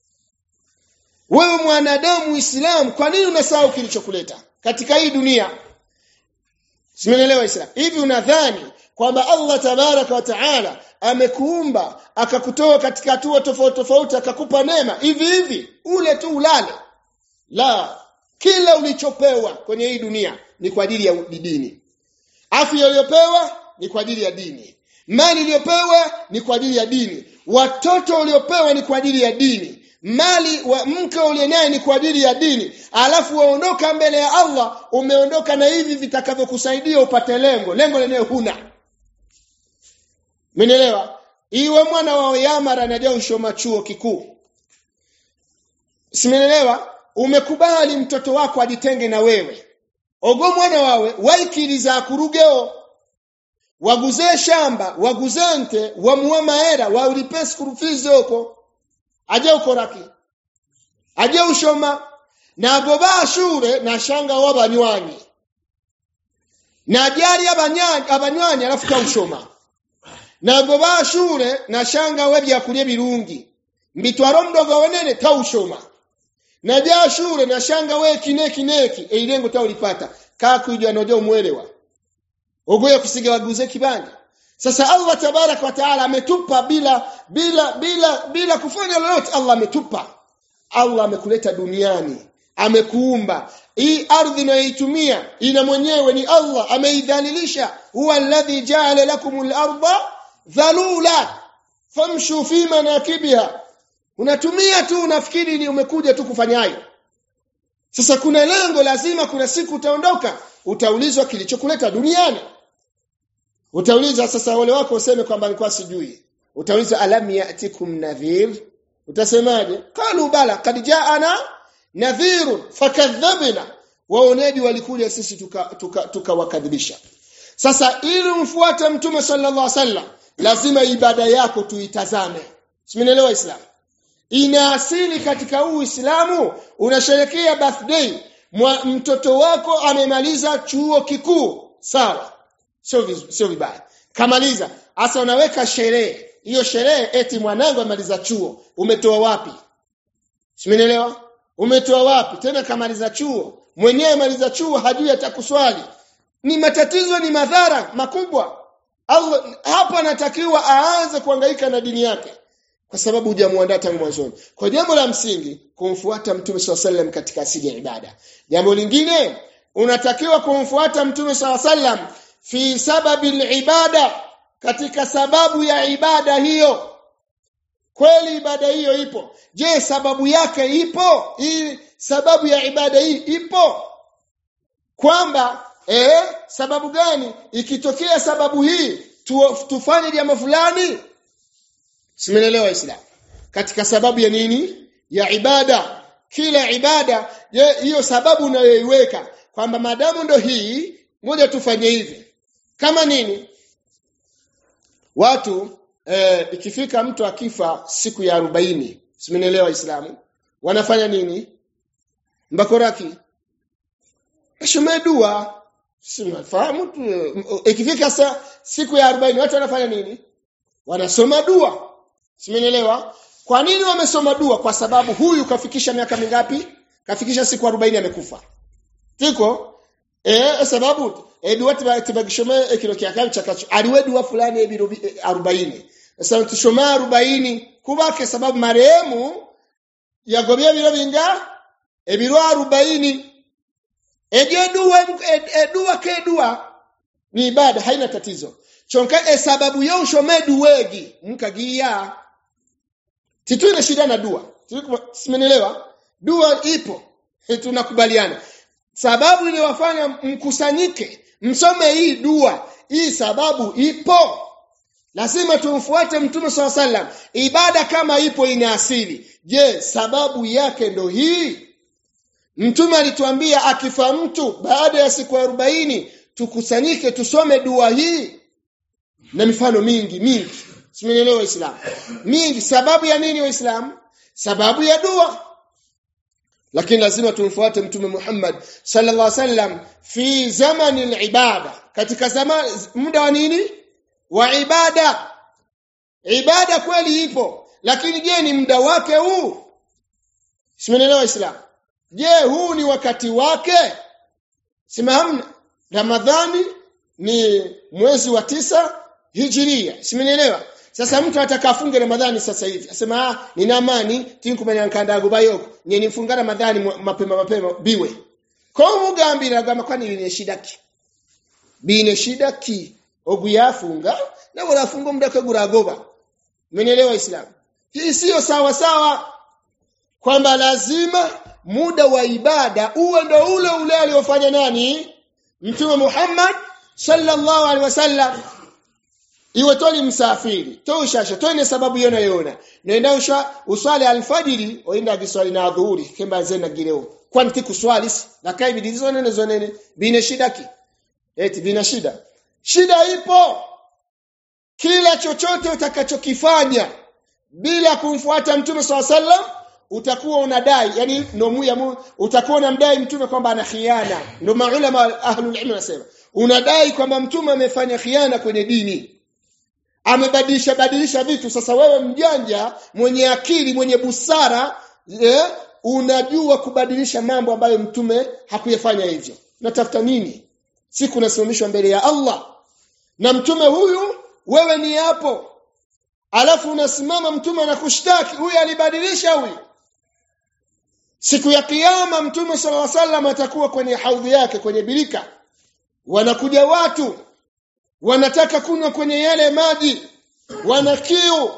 Wewe mwanadamu Muislamu, kwa nini unasahau kilichokuleta katika hii dunia? Simeelewa Islam. Hivi unadhani kwamba Allah tabaraka wa taala amekuumba akakutoa katika hatua tofauti tofauti akakupa neema hivi hivi ule tu ulale la kila ulichopewa kwenye hii dunia ni kwa ajili ya dini afya uliyopewa ni kwa ajili ya dini mali uliyopewa ni kwa ajili ya dini watoto uliopewa ni kwa ajili ya dini mali wa mke uliye naye ni kwa ajili ya dini alafu waondoka mbele ya Allah umeondoka na hivi vitakavyokusaidia upate lengo lengo lenyewe huna Mmenielewa? Iwe mwana wa Yamara anajua ushoma chuo kikuu. simenelewa umekubali mtoto wako ajitenge na wewe ogo mwana wawe waikiriza kurugeo waguze shamba waguze nte wamuwa maera waulipe school fees oko aje ukoraki aje ushoma nabo bashure nashanga wabanywanyi na jari abanywanyi abanywanyi alafu kaushoma nabo bashure nashanga we byakulye birungi mbitwaro mdogo wenene taushoma na jashure nashanga we kineki neki eilengo taulipata kakuijwa nojo mwelewa ogoye kusiga waguze kibanda sasa Allah tabarak wa taala ametupa bila bila bila bila kufanya lolote Allah ametupa Allah amekuleta duniani amekuumba hii ardhi inayoitumia ina mwenyewe ni Allah ameidhalilisha huwa alladhi ja'ala lakumul arda dhalula famshu fi manakibiha unatumia tu unafikiri ni umekuja tu kufanyayo sasa kuna lengo lazima kuna siku utaondoka utaulizwa kilichokuleta duniani utauliza sasa wale wako useme kwamba nilikuwa sijui utauliza alam ya'tikum nadhir utasemaje qalu bala kad ja'ana nadhirun fakadhabna waoneji walikuja sisi tukawakadhibisha tuka, tuka sasa ili umfuate mtume sallallahu alaihi wasallam lazima ibada yako tuitazame simenielewa islam ina asili katika uislamu unasherekea birthday Mwa, mtoto wako amemaliza chuo kikuu sawa sio sio vibaya kamaliza hasa unaweka sherehe hiyo sherehe eti mwanangu amaliza chuo umetoa wapi simenielewa umetoa wapi tena kamaliza chuo mwenyewe maliza chuo hajui atakuswali ni matatizo ni madhara makubwa Allah hapa anatakiwa aanze kuhangaika na dini yake kwa sababu hujamuandaa tangu mwanzoni kwa jambo la msingi kumfuata mtume SAW katika asili ya ibada jambo lingine unatakiwa kumfuata mtume SAW fi sababi ibada katika sababu ya ibada hiyo kweli ibada hiyo ipo je sababu yake ipo hii sababu ya ibada hii ipo kwamba eh sababu gani ikitokea sababu hii tu, tufanye jambo fulani simenelewa islam katika sababu ya nini ya ibada kila ibada je hiyo sababu unayoiweka kwamba madamu ndo hii ngoja tufanye hivi kama nini watu eh, ikifika mtu akifa siku ya arobaini simenielewa Waislamu wanafanya nini mbakoraki ashomee dua simafahamu ikifika sa, siku ya arobaini watu wanafanya nini wanasoma dua simenielewa kwa nini wamesoma dua kwa sababu huyu kafikisha miaka mingapi kafikisha siku arobaini amekufa tiko eh sababu edua tibagishome ekiro kyakabi chakacho aliwe dua fulani ebiro 40 sasa tushoma 40 kubake sababu marehemu yagobye biro binga ebiro 40 eje dua edua ke dua ni ibada haina tatizo chonka e sababu yo ushome duwegi mkagia tituna shida na dua simenielewa dua ipo tunakubaliana sababu iliyowafanya mkusanyike msome hii dua hii sababu ipo lazima tumfuate mtume swalla sallam ibada kama ipo ina asili je sababu yake ndo hii mtume alituambia akifa mtu baada ya siku arobaini tukusanyike tusome dua hii na mifano mingi mingi simenielewa waislamu mingi sababu ya nini waislamu sababu ya dua lakini lazima tumfuate mtume Muhammad sallallahu alaihi wasallam fi zamani al-ibada katika zama muda wa nini wa ibada ibada kweli ipo lakini je ni muda wake huu simenelewa islam je huu ni wakati wake simahamna ramadhani ni mwezi wa tisa hijiria simenelewa sasa mtu atakafunge ramadhani sasa hivi asema ah nina amani tinkumenya nkandago bayoko nye nifunga ramadhani mapema mapema biwe ko mugambira gama kwani bine shida ki bine shida ki oguyafunga na wala funga muda kaguragoba mmenielewa islam hii sio sawa sawa kwamba lazima muda wa ibada uwe ndo ule ule aliofanya nani mtume Muhammad sallallahu alaihi wasallam iwe toli msafiri to ushasha to ine sababu yona yona nenda usha uswali alfajiri oenda giswali na dhuhuri kemba zena gireo kwanti kuswali na kai bidizo nene zonene bine shida ki eti bina shida shida ipo kila chochote utakachokifanya bila kumfuata mtume swalla sallam utakuwa unadai yani nomu ya mu, utakuwa unamdai mtume kwamba ana khiana ndio maulama ahlul ilm wanasema unadai kwamba mtume amefanya khiana kwenye dini amebadilisha badilisha vitu sasa wewe mjanja mwenye akili mwenye busara eh, unajua kubadilisha mambo ambayo mtume hakuyafanya hivyo natafuta nini siku nasimamishwa mbele ya Allah na mtume huyu wewe ni hapo alafu unasimama mtume anakushtaki huyu alibadilisha huyu siku ya kiyama mtume sallallahu alaihi wasallam atakuwa kwenye haudhi yake kwenye birika wanakuja watu wanataka kunywa kwenye yale maji wana kiu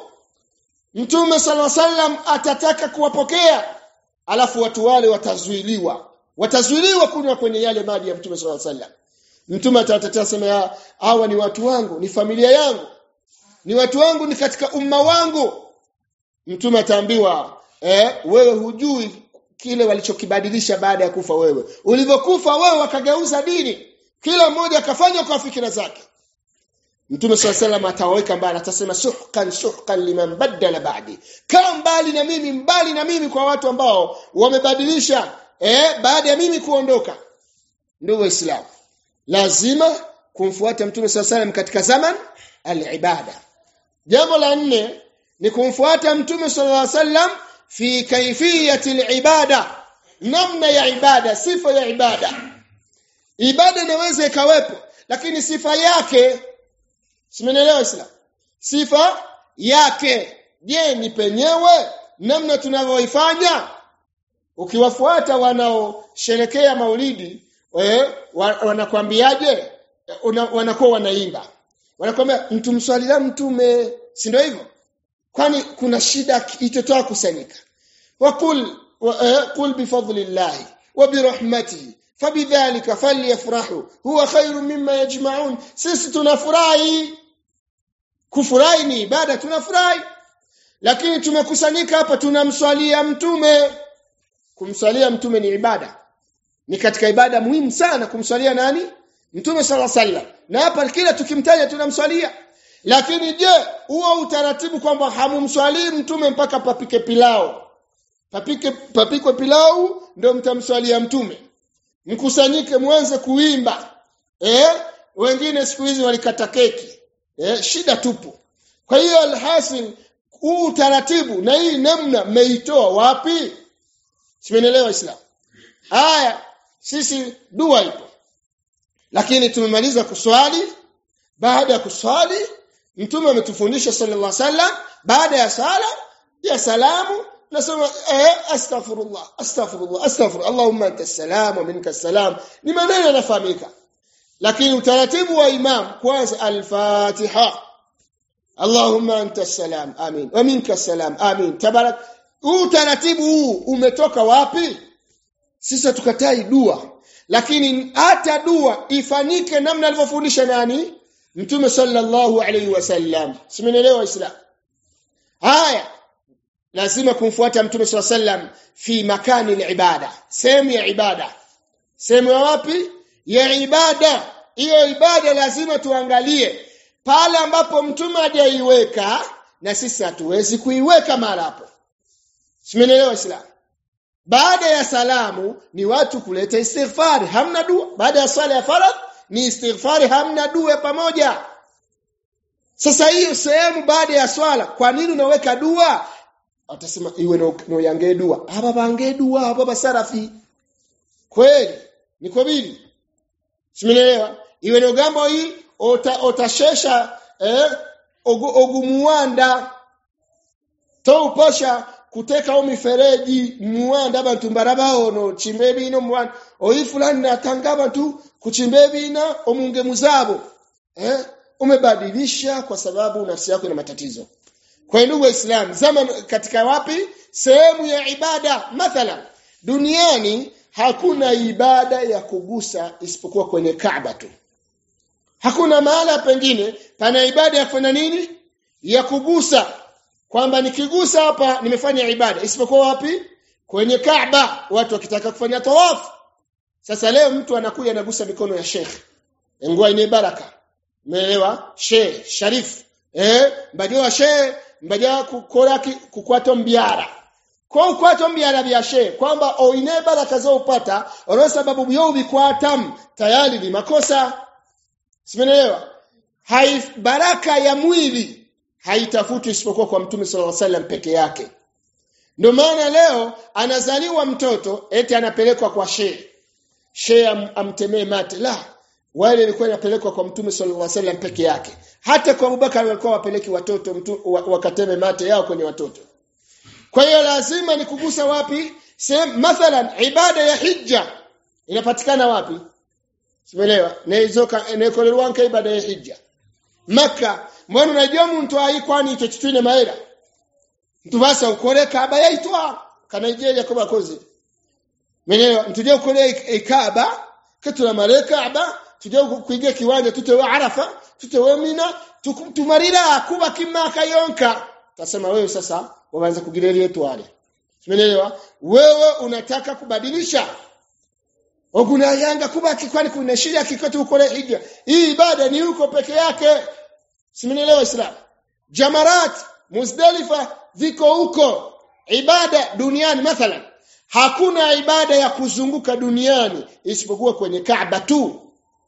mtume sallallahu alaihi wasallam atataka kuwapokea alafu watu wale watazuiliwa watazuiliwa kunywa kwenye yale maji ya mtume sallallahu alaihi wasallam mtume atatetea sema hawa ni watu wangu ni familia yangu ni watu wangu ni katika umma wangu mtume ataambiwa eh, wewe hujui kile walichokibadilisha baada ya kufa wewe ulivyokufa wewe wakageuza dini kila mmoja akafanya kwa fikira zake Mtume swalla salam ataweka mbali atasema suhkan suhkan liman badala ba'di. Kaa mbali na mimi mbali na mimi kwa watu ambao wamebadilisha eh baada ya mimi kuondoka. Ndio Waislamu. Lazima kumfuata Mtume swalla salam katika zaman al-ibada. Jambo la nne ni kumfuata Mtume sallallahu alaihi wasallam fi kaifiyati al-ibada. Namna ya ibada, sifa ya ibada. Ibada inaweza ikawepo lakini sifa yake Simenielewa Islam? Sifa yake. Je, ni penyewe namna tunavyoifanya? Ukiwafuata wanaosherekea Maulidi, eh, wanakwambiaje? Wanakuwa wanaimba. Wanakwambia mtumswalia mtume, si ndio hivyo? Kwani kuna shida itotoa kusanyika. Wakul wa, eh, qul bifadlillahi wa birahmatihi fabidhalika falyafrahu huwa khairu mimma yajma'un sisi tunafurahi kufurahi ni ibada tunafurahi lakini tumekusanyika hapa tunamswalia mtume kumswalia mtume ni ibada ni katika ibada muhimu sana kumswalia nani mtume sala sallam na hapa kila tukimtaja tunamswalia lakini je huo utaratibu kwamba hamumswalii mtume mpaka papike pilao papike papikwe pilau ndio mtamswalia mtume mkusanyike mwanze kuimba eh wengine siku hizi walikata keki eh shida tupu kwa hiyo alhasil huu utaratibu na hii namna mmeitoa wapi simenelewa islam haya sisi dua ipo lakini tumemaliza kuswali baada ya kuswali mtume ametufundisha sallallahu alaihi wasallam baada ya sala ya salamu nasema eh astaghfirullah astaghfirullah astaghfir allahumma anta salam wa minka salam ni maneno yanafahamika lakini utaratibu wa imam kwanza al-fatiha allahumma anta salam amin wa minka salam amin tabarak utaratibu huu umetoka wapi sisi tukatai dua lakini hata dua ifanyike namna alivyofundisha nani mtume sallallahu alaihi wasallam simenielewa islam haya lazima kumfuata mtume swalla sallam fi makani ibada sehemu ya ibada sehemu ya wapi ya ibada hiyo ibada lazima tuangalie pale ambapo mtume hajaiweka na sisi hatuwezi kuiweka mahali hapo simenielewa islam baada ya salamu ni watu kuleta istighfari hamna dua baada ya swala ya faradh ni istighfari hamna dua pamoja sasa hiyo sehemu baada ya swala kwa nini unaweka dua atasema iwe no, no yange dua hapa bange dua hapa basarafi kweli niko bili simenielewa iwe no gambo hii ota, otashesha eh ogu, ogumuwanda to uposha kuteka o mifereji muwanda abantu mbarabao no chimbe bino muwanda oyi fulani natanga abantu kuchimbe bina omunge muzabo eh umebadilisha kwa sababu nafsi yako ina matatizo kwa ndugu waislamu zama katika wapi sehemu ya ibada mathalan duniani hakuna ibada ya kugusa isipokuwa kwenye Kaaba tu hakuna mahala pengine pana ibada ya kufanya nini ya kugusa kwamba nikigusa hapa nimefanya ibada isipokuwa wapi kwenye Kaaba watu wakitaka kufanya tawafu sasa leo mtu anakuja anagusa mikono ya Sheikh ngua ine baraka umeelewa Sheikh Sharif eh mbajua Sheikh mbaja kukora kukwato mbiara kwa ukwato mbiara bya Sheikh kwamba oine baraka zo upata oro sababu byo bikwatam tayari ni makosa simeelewa hai baraka ya mwili haitafutwi isipokuwa kwa mtume sallallahu alaihi wasallam peke yake ndio maana leo anazaliwa mtoto eti anapelekwa kwa shehe shehe am, amtemee mate la wale ilikuwa inapelekwa kwa mtume sallallahu alaihi wasallam peke yake hata kwa Abubakar walikuwa wapeleki watoto mtu, wakateme mate yao kwenye watoto kwa hiyo lazima ni kugusa wapi sehemu mathalan ibada ya hija inapatikana wapi simeelewa neizoka nekolerwanka ibada ya hija maka mbona unajua mtu ai kwani icyo kitwine mahera mtu basa ukore kaba yaitwa kana Nigeria kwa bakozi menelewa tuje ukore ikaba katula mare kaba tuje kuiga kiwanja tutewe arafa tutewe mina tumarira kuba kimaka yonka tasema wewe sasa waanza kugirelia etwale menelewa wewe unataka kubadilisha Oguna yanga kuba kikwani kuna shida kikoto ukore hija hii ibada ni huko peke yake Simenielewa Islam. Jamarat, Muzdalifa ziko huko. Ibada duniani mathalan. Hakuna ibada ya kuzunguka duniani isipokuwa kwenye Kaaba tu.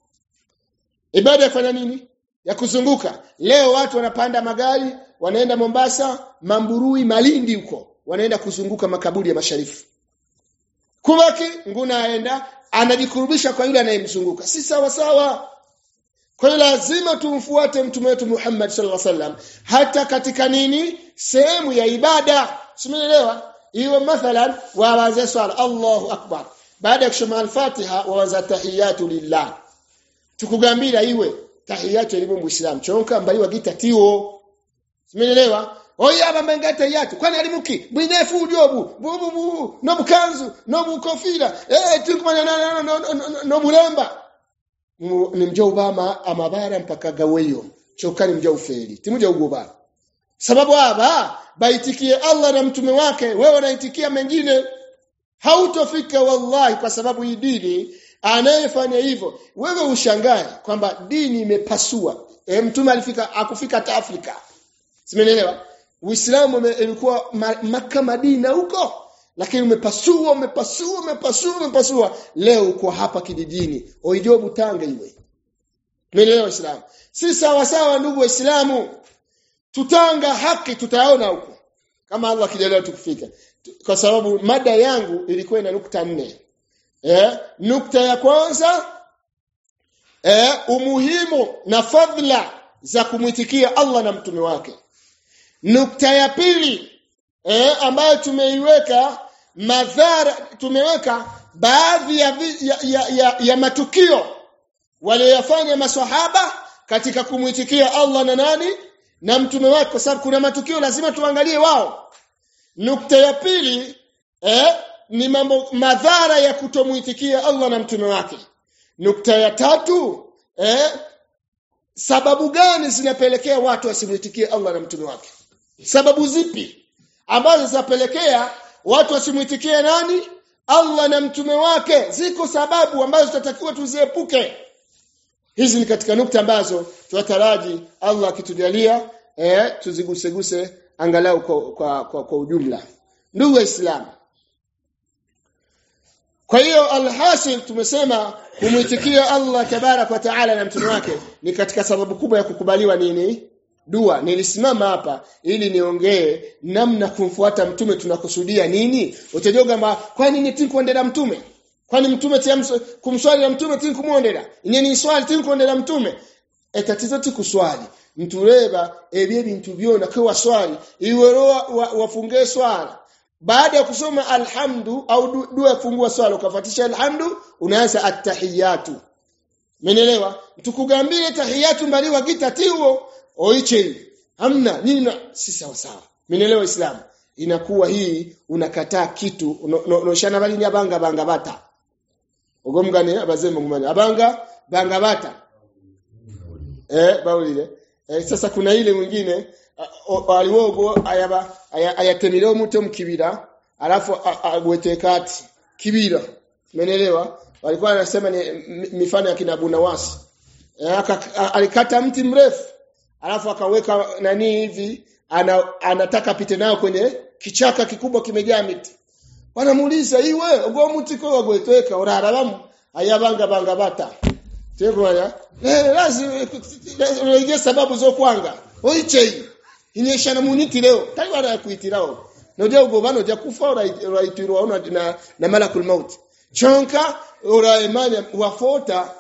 Ibada ya kufanya nini? Ya kuzunguka. Leo watu wanapanda magari, wanaenda Mombasa, Mamburui, Malindi huko. Wanaenda kuzunguka makaburi ya masharifu. Kubaki nguna aenda anajikurubisha kwa yule anayemzunguka. Si sawa sawa. Kwa hiyo lazima tumfuate mtume wetu Muhammad sallallahu alaihi wasallam hata katika nini? Sehemu ya ibada. Simeelewa? Iwe mathalan waanze swala Allahu Akbar. Baada ya kusoma al-Fatiha waanza tahiyatu lillah. Tukugambira iwe tahiyatu elimu muislam. Chonka mbali wagita tiwo. Simeelewa? Oya aba mengata yatu kwani alimuki bwinefu ujobu bubu bu no bukanzu no bukofira eh tukumanya no no no no, no bulemba ni mja ubama amabara mpaka gaweyo chokani mja ufeli timuja ugoba sababu aba baitikie Allah na mtume wake wewe unaitikia mengine hautofika wallahi kwa sababu hii dini anayefanya hivyo wewe ushangae kwamba dini imepasua e, mtume alifika akufika hata Afrika simenelewa Uislamu ulikuwa maka Madina huko lakini umepasua umepasua umepasua umepasua leo uko hapa kijijini oijobu tanga iwe tumeelewa Uislamu si sawa sawa ndugu waislamu tutanga haki tutaona huko kama Allah akijalia tukufika kwa sababu mada yangu ilikuwa ina nukta nne eh nukta ya kwanza eh umuhimu na fadhila za kumwitikia Allah na mtume wake nukta ya pili eh ambayo tumeiweka madhara tumeweka baadhi ya, ya, ya, ya, ya matukio waliyofanya maswahaba katika kumwitikia Allah na nani na mtume wake kwa sababu kuna matukio lazima tuangalie wao nukta ya pili eh, ni mambo madhara ya kutomuitikia Allah na mtume wake nukta ya tatu eh, sababu gani zinapelekea watu wasimuitikie Allah na mtume wake sababu zipi ambazo zinapelekea watu wasimuitikie nani Allah na mtume wake ziko sababu ambazo tutatakiwa tuziepuke hizi ni katika nukta ambazo tunataraji Allah akitujalia eh tuziguseguse angalau kwa, kwa, kwa, kwa ujumla ndugu waislamu kwa hiyo alhasil tumesema kumwitikia Allah tabarak wa taala na mtume wake ni katika sababu kubwa ya kukubaliwa nini dua nilisimama hapa ili niongee namna kumfuata mtume tunakusudia nini utajua kwamba kwa nini tini kuendea mtume kwani mtume tiamso kumswali na mtume tini kumwondera nyeni swali tini kuendea mtume etatizo tikuswali mtureba ebye bintu byona kwa swali iwero wafunge wa, wa swala baada ya kusoma alhamdu au dua fungua swala ukafuatisha alhamdu unaanza attahiyatu menelewa tukugambie tahiyatu mbali wagita tiwo oiche hamna nini si sawa sawa menelewa islam inakuwa hii unakataa kitu unoshana no, no, bali ni abanga banga bata ogomgane abazembe ngumanya abanga banga bata eh baulile eh, sasa kuna ile mwingine aliwogo ayaba ayatemileo muto mkibira alafu agwete kati kibira umeelewa walikuwa wanasema ni mifano ya kina Bunawasi eh, alikata mti mrefu alafu akaweka nani hivi ana, anataka pite nayo kwenye kichaka kikubwa kimejaa miti wanamuuliza iwe ogwo muti ko wagwetweka orara bamu ayabanga banga bata tekwaya eh lazima unaige sababu zo kwanga oichei inyesha na muniti leo tayari wala kuitirao noja ugobano ja kufa oraitirwa ona na, na malakul maut chonka ora imani wafota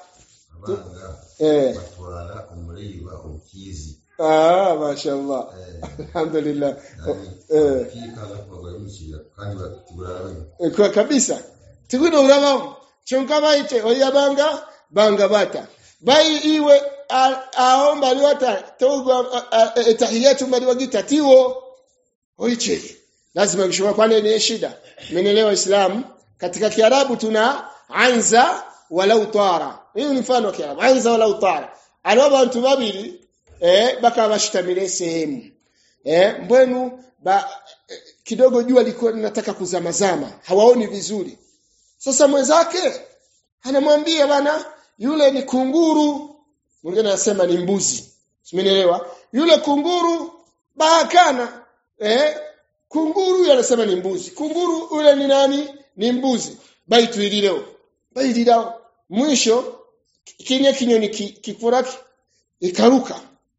eh batwara umuriba ukizi ah mashallah alhamdulillah eh kikala kwa gumshira kandi batugura kwa kabisa tikuno uraba chonka baite oyabanga banga bata bai iwe aomba liwata togo tahiyatu maliwagita tiwo oiche lazima kishwa kwani ni shida menelewa islam katika kiarabu tuna anza walau tara hiyo ni mfano wa kiarabu anza walau tara alioba watu babili eh baka bashitamile sehemu eh mbwenu ba eh, kidogo jua liko linataka kuzamazama hawaoni vizuri sasa mwenzake anamwambia bana yule ni kunguru mwingine anasema ni mbuzi simenielewa yule kunguru bahakana eh kunguru yule anasema ni mbuzi kunguru yule ni nani ni mbuzi baitu ilileo baililao mwisho kinye kinyoni kifuraki ikaruka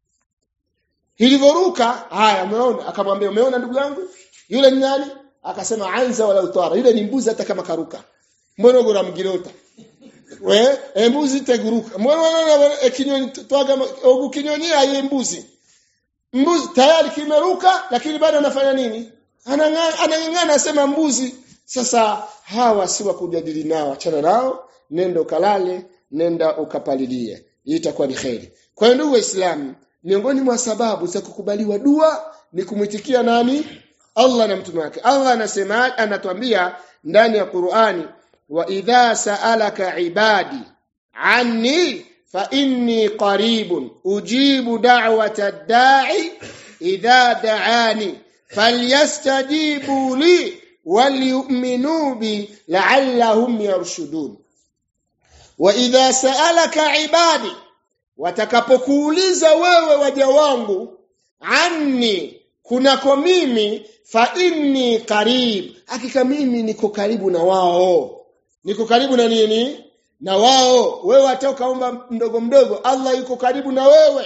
ilivyoruka haya umeona akamwambia umeona ndugu yangu yule ni nani akasema anza wala utara yule ni mbuzi hata kama karuka mbona gora mgirota we embuzi teguruka mbona e kinyoni twaga ogu kinyoni aye mbuzi mbuzi tayari kimeruka lakini bado anafanya nini anang'ang'ana anasema mbuzi sasa hawa si wa kujadili nao achana nao nenda ukalale nenda ukapalilie hii itakuwa ni kheri kwa hiyo ndugu waislamu miongoni mwa sababu za kukubaliwa dua ni kumwitikia nani Allah na mtume wake Allah anasema anatuambia ndani ya Qur'ani wa idha sa'alaka ibadi anni fa inni qaribun ujibu da'wata da'i idha da'ani falyastajibu li waliyu'minu bi la'allahum yarshudun wa idha sa'alaka ibadi watakapokuuliza wewe waja wangu anni kunako mimi fa inni qarib hakika mimi niko karibu na wao niko karibu na nini na wao wewe atokaomba mdogo mdogo Allah yuko karibu na wewe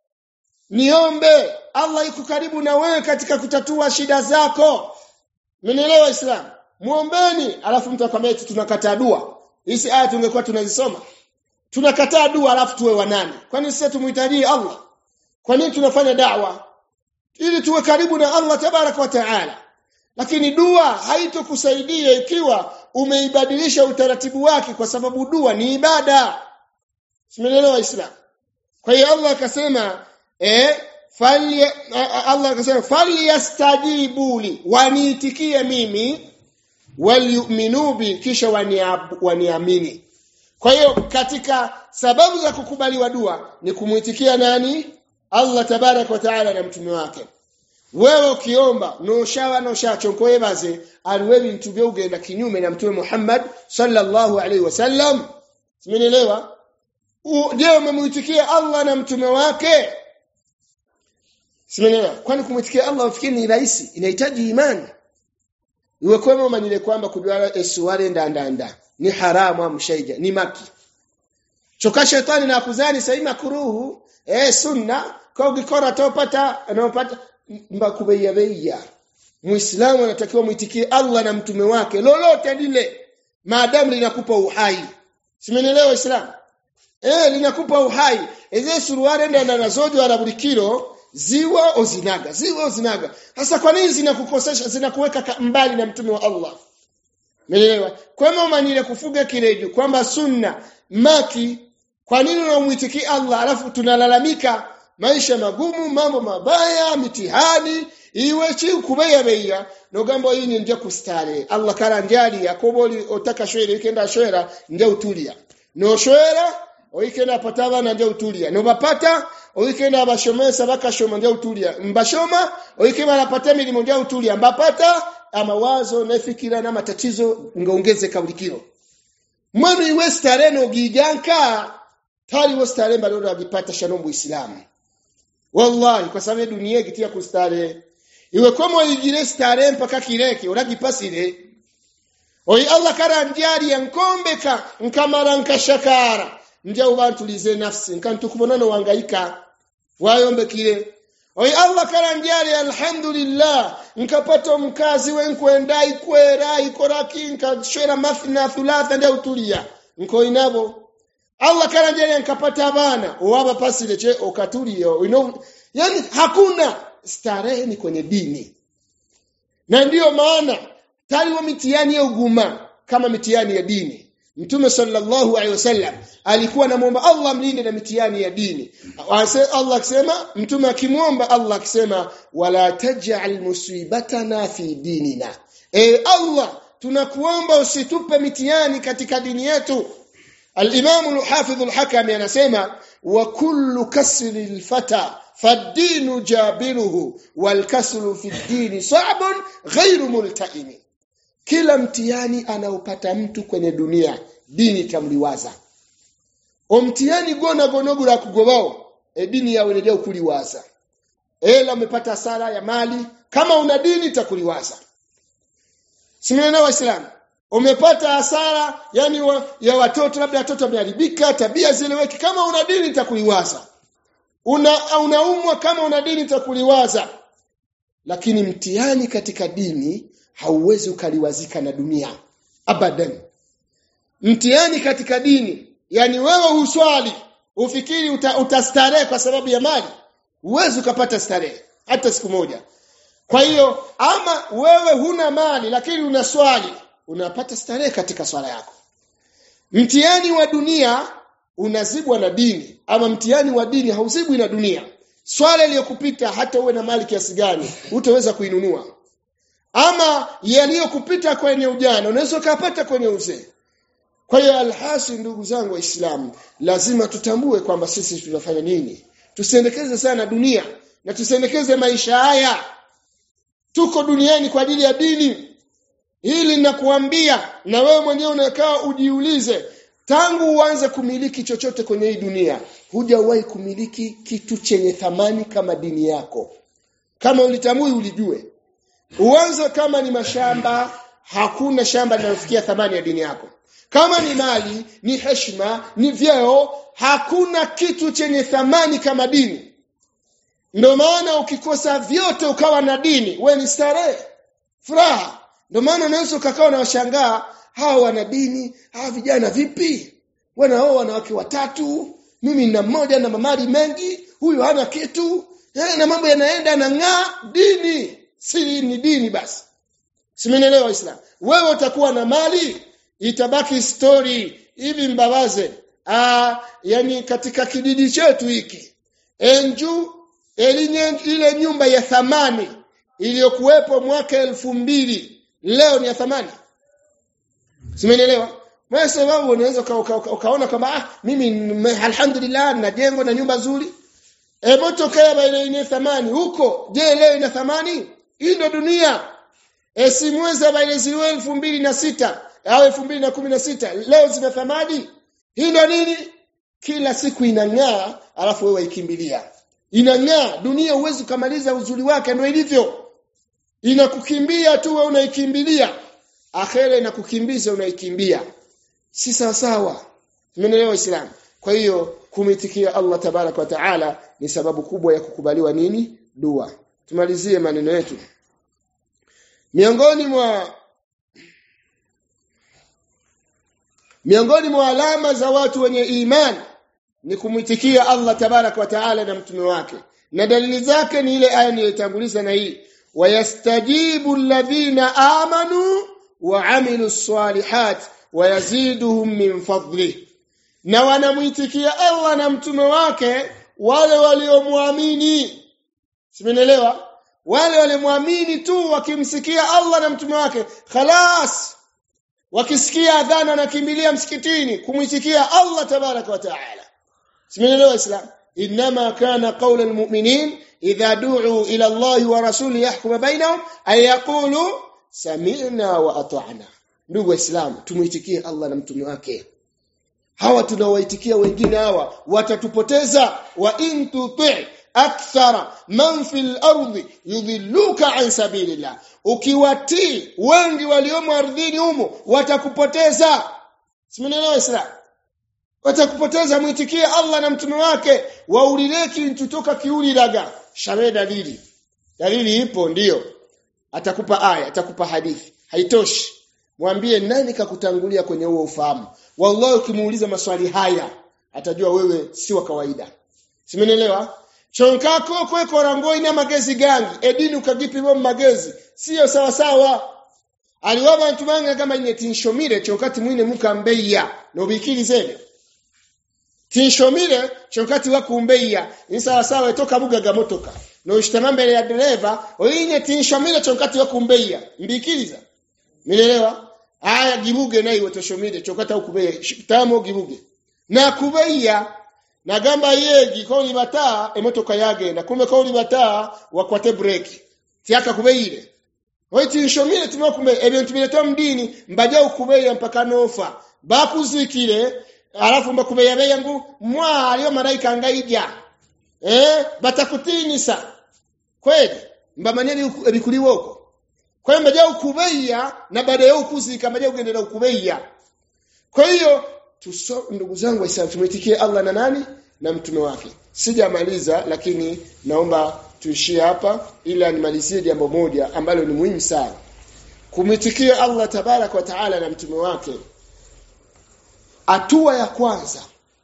niombe Allah yuko karibu na wewe katika kutatua shida zako Mmenielewa Islam muombeni alafu mtu akwambia eti tunakataa dua hizi aya tungekuwa tunazisoma tunakataa dua alafu tuwe wanani kwani sisi tumuhitaji Allah kwa nini tunafanya da'wa ili tuwe karibu na Allah tabaraka wa taala lakini dua haitokusaidia ikiwa umeibadilisha utaratibu wake kwa sababu dua ni ibada simeelewa islam kwa hiyo Allah akasema eh fali Allah akasema falyastajibu li waniitikie mimi waliyuminu bi kisha waniamini kwa hiyo katika sababu za kukubaliwa dua ni kumuitikia nani Allah tabarak wa taala na mtume wake wewe ukiomba noshawa noshacho yebaze aliwebi mtubye ugenda kinyume na mtume Muhammad sallallahu alaihi wasallam simenielewa je umemuitikia Allah na mtume wake simenielewa kwani kumuitikia Allah ufikiri ni rahisi inahitaji imani iwe kwema umanyile kwamba kujwala esuware ndandanda ni haramu amshaija ni maki choka shetani na kuzani saima kuruhu eh sunna kwa ukikora topata anapata mbakubeya beya muislamu anatakiwa muitikie Allah na mtume wake lolote lile maadamu linakupa uhai simenielewa islam eh linakupa uhai eze suruare ndio nazojo arabulikiro ziwa ozinaga ziwa ozinaga sasa kwa nini zinakukosesha zinakuweka mbali na mtume wa Allah Umeelewa? Kwamba umanile kufuga kireju kwamba sunna maki kwa nini unamuitikia Allah alafu tunalalamika maisha magumu mambo mabaya mitihani iwe chi kubeya beya nogambo hii ni ndio kustare Allah kala njali yakobo otaka shwere ikenda shwera ndio utulia no shwera oikenda pataba na ndio utulia no bapata oikenda bashomesa bakashoma ndio utulia mbashoma oikeba anapata milimo ndio utulia mbapata amawazo na fikira na matatizo ngaongeze kaulikiro mwenu iwe stare no giganka tali wo stare mbalo agipata shanombo islamu wallahi kwa sababu dunia gitia kustare iwe komo igire stare mpaka kireke uragipasire oyi allah kara njari yankombeka nkamara nkashakara nja ubantulize nafsi nkantukubona no wangaika wayombekire oyi allah kara njari alhamdulillah nkapata mkazi wenkwenda ikwera ikoraki nkashwera mathna thulatha ndia utulia nko inabo Allah kara njari nkapata abana owaba pasile che okatulia you know yani hakuna starehe ni kwenye dini na ndiyo maana taliwa mitihani ya uguma kama mitihani ya dini Mtume sallallahu alaihi wasallam alikuwa anamwomba Allah mlinde na mitihani ya dini. Allah akisema mtume akimwomba Allah akisema wala taj'al musibatana fi dinina. E Allah tunakuomba usitupe mitihani katika dini yetu. Al-Imam al-Hafidh al-Hakami anasema wa kullu kasri al-fata fad-dinu jabiruhu wal kasru fi ad-dini sa'bun ghayru multa'imi kila mtihani anaopata mtu kwenye dunia dini itamliwaza omtihani gona gonogura kugobao e dini yawe ndio kuliwaza ela umepata hasara ya mali kama una dini itakuliwaza simena waislamu umepata hasara yani wa, ya watoto labda watoto wameharibika tabia zileweki kama una dini itakuliwaza una unaumwa kama una dini itakuliwaza lakini mtihani katika dini hauwezi ukaliwazika na dunia abadan mtihani katika dini yani wewe uswali ufikiri uta, utastarehe kwa sababu ya mali huwezi ukapata starehe hata siku moja kwa hiyo ama wewe huna mali lakini una swali unapata starehe katika swala yako mtihani wa dunia unazibwa na dini ama mtihani wa dini hauzibwi na dunia swala iliyokupita hata uwe na mali kiasi gani utaweza kuinunua ama yaliyokupita kwenye ujana unaweza ukapata kwenye uzee kwa hiyo alhasi ndugu zangu waislamu lazima tutambue kwamba sisi tunafanya nini tusiendekeze sana dunia na tusiendekeze maisha haya tuko duniani kwa ajili ya dini hili nakuambia na wewe mwenyewe unakaa ujiulize tangu uanze kumiliki chochote kwenye hii dunia hujawahi kumiliki kitu chenye thamani kama dini yako kama ulitambui ulijue uanze kama ni mashamba hakuna shamba linalofikia thamani ya dini yako kama ni mali ni heshima ni vyeo hakuna kitu chenye thamani kama dini ndio maana ukikosa vyote ukawa na dini we ni starehe furaha ndio maana unaweza ukakaa na washangaa hawa wana dini hawa vijana vipi wanaoa wanawake watatu mimi nina mmoja na mamari mengi huyu hana kitu eh, na mambo yanaenda na ng'aa dini si ni dini basi simenielewa islam wewe utakuwa na mali itabaki story hivi mbabaze ah yani katika kijiji chetu hiki enju elinye, ile nyumba ya thamani iliyokuwepo mwaka elfu mbili leo ni ya thamani simenielewa wewe sababu unaweza ukaona kama ah mimi alhamdulillah na jengo na nyumba nzuri e moto kaya ile ina thamani huko je leo ina thamani hii ndo dunia e si mwezi ile ziliwe elfu mbili na sita au elfu mbili na kumi na sita leo zina thamani hii ndo nini kila siku inang'aa alafu wewe ikimbilia inang'aa dunia huwezi kumaliza uzuri wake ndio ilivyo inakukimbia tu wewe unaikimbilia akhera inakukimbiza unaikimbia si sawa sawa tumeelewa Uislamu kwa hiyo kumitikia Allah tabarak wa taala ni sababu kubwa ya kukubaliwa nini dua tumalizie maneno yetu miongoni mwa miongoni mwa alama za watu wenye imani ni kumwitikia Allah tabarak wa taala na mtume wake na dalili zake ni ile aya niliyotanguliza na hii wayastajibu alladhina amanu wa amilu salihat wayaziduhum min fadli na wanamwitikia Allah na mtume wake wale waliomwamini simenielewa wale waliomwamini tu wakimsikia Allah na mtume wake khalas wakisikia adhana nakimbilia msikitini kumwitikia Allah tabaraka wa taala simeelewa islam inma kana qawla almu'minin idha du'u ila Allah wa rasulihi yahkum bainahum ay yaqulu sami'na wa ata'na ndugu waislamu tumuitikie Allah na mtume wake hawa tunawaitikia wengine hawa watatupoteza wa in tuti akthara man fil ardi yudhilluka an sabilillah ukiwatii wengi waliomo ardhini humo watakupoteza simenelewa islam watakupoteza muitikie Allah na mtume wake waulileki ntutoka kiuliraga shawe dalili dalili ipo ndiyo atakupa aya atakupa hadithi haitoshi mwambie nani kakutangulia kwenye huo ufahamu wallahi ukimuuliza maswali haya atajua wewe si wa kawaida simenelewa chonkako kwe korangoi na magezi gangi edini ukagipi bo magezi sio sawa sawa aliwaba ntumanga kama ine tinshomire chonkati mwine mukambeya nobikiri zene tinshomire chonkati wakumbeya ni sawa sawa toka bugaga motoka no ishtama mbele ya dereva oine tinshomire chonkati wakumbeya mbikiriza Milelewa? Aya gibuge nayo watoshomide chokata ukubeya tamo gibuge. Na kubeya na gamba yegi ko ni bataa emotoka yagenda kumbe ko ni bataa wakwate break. Tiaka kubeire. Waiti nshomire timo kumbe ebintu bileto mdini mbaja ukubeya mpaka nofa. Bakuzikire alafu mbakubeya beyangu mwa aliyo malaika ngaija. Eh batakutinisa. Kweli mbamanyeni ebikuliwoko kwa hiyo mbaja ukubeya na baada ya ukuzika mbaja ugendera ukubeya kwa hiyo tuso ndugu zangu waislamu tumwitikie Allah na nani na mtume wake sijamaliza lakini naomba tuishie hapa ila nimalizie jambo moja ambalo ni muhimu sana kumwitikia Allah tabarak wa taala na mtume wake hatua ya kwanza